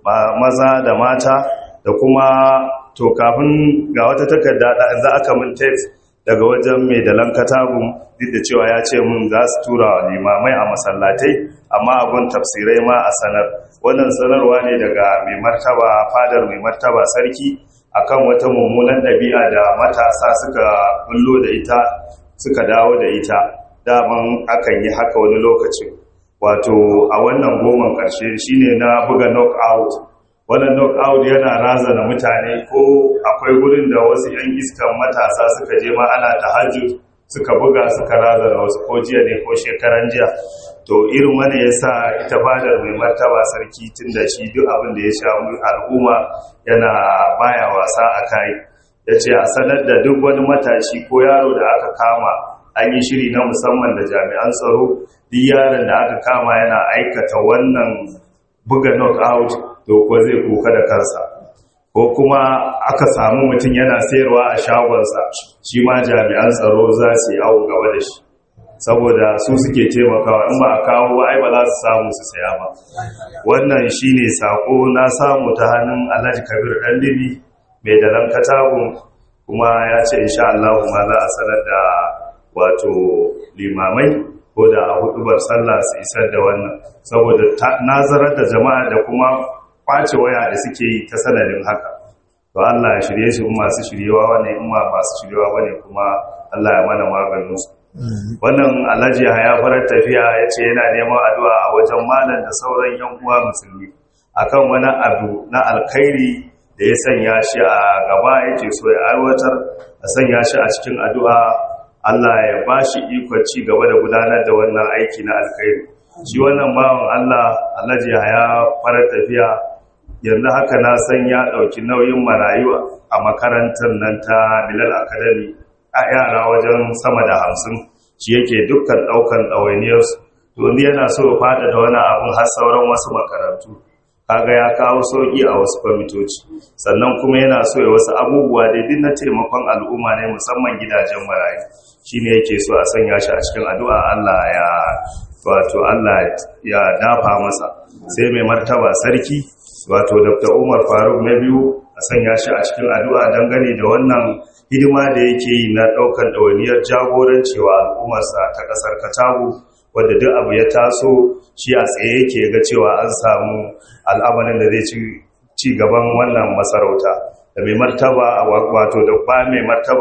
maza da mata da kuma to kafin ga wata takarda za aka min text daga wajen mai dalan katagun duk da cewa ya ce mun za su tura wa limamai a masallatai amma abun tafsirai ma a sanar wannan sanarwa ne daga mai martaba fadar mai martaba sarki akan wata mummunan ɗabi'a da matasa suka bullo da ita suka dawo da ita daman akan yi haka wani lokacin wato a wannan goman ƙarshe shine na buga knockout wannan knockout yana razana mutane ko akwai wurin da wasu 'yan iskan matasa suka je ma ana tahajjud suka buga suka razana wasu ko jiya ne ko shekaran jiya to irin wani ya sa ita fadar mai martaba sarki tun da shi duk abin da ya sha al'umma yana baya wasa a kai ya ce a sanar da duk wani matashi ko yaro da aka kama an yi shiri na musamman da jami'an tsaro duk yaron da aka kama yana aikata wannan buga knockout to kuwa zai kuka da kansa ko kuma aka samu mutum yana sayarwa a shagonsa shi ma jami'an tsaro za su yi awon gaba da shi saboda su suke taimakawa in ba a kawo ba ai ba za su samu su saya ba wannan shine sako na samu ta hannun Alhaji Kabir Dandibi mai dalan katagun kuma ya ce insha Allah ma za a sanar da wato limamai ko da a hudubar sallah su isar da wannan saboda nazarar da jama'a da kuma kwace waya da suke yi ta sanadin haka to Allah ya shirye shi masu shiryewa wane in ma masu shiryewa bane kuma Allah ya mana maganin su wannan alhaji ya farar tafiya ya ce yana neman addu'a a wajen malam da sauran yan uwa musulmi akan wani abu na alkhairi da ya sanya shi a gaba yake so ya aiwatar a sanya shi a cikin addu'a Allah ya ba shi ikon ci gaba da gudanar da wannan aiki na alkhairi shi wannan bawan Allah alhaji ya farar tafiya yanzu haka na san ya ɗauki nauyin marayu a makarantar nan ta Bilal Academy a yara wajen sama da hamsin shi yake dukkan ɗaukan ɗawainiyarsu domin yana so ya fada da wani abin har sauran wasu makarantu kaga ya kawo sauƙi a wasu kwamitoci sannan kuma yana so ya wasu abubuwa daidai na taimakon al'umma ne musamman gidajen marayu shine yake so a sanya shi a cikin addu'a Allah ya wato Allah ya dafa masa sai mai martaba sarki wato Dr. Umar Faruk na biyu a sanya shi a cikin addu'a dangane da wannan hidima da yake yi na ɗaukar ɗawainiyar jagorancewa al'ummarsa ta ƙasar Katago wadda duk abu ya taso shi a tsaye yake ga cewa an samu al'amarin da zai ci gaban wannan masarauta da mai martaba wato da ba mai martaba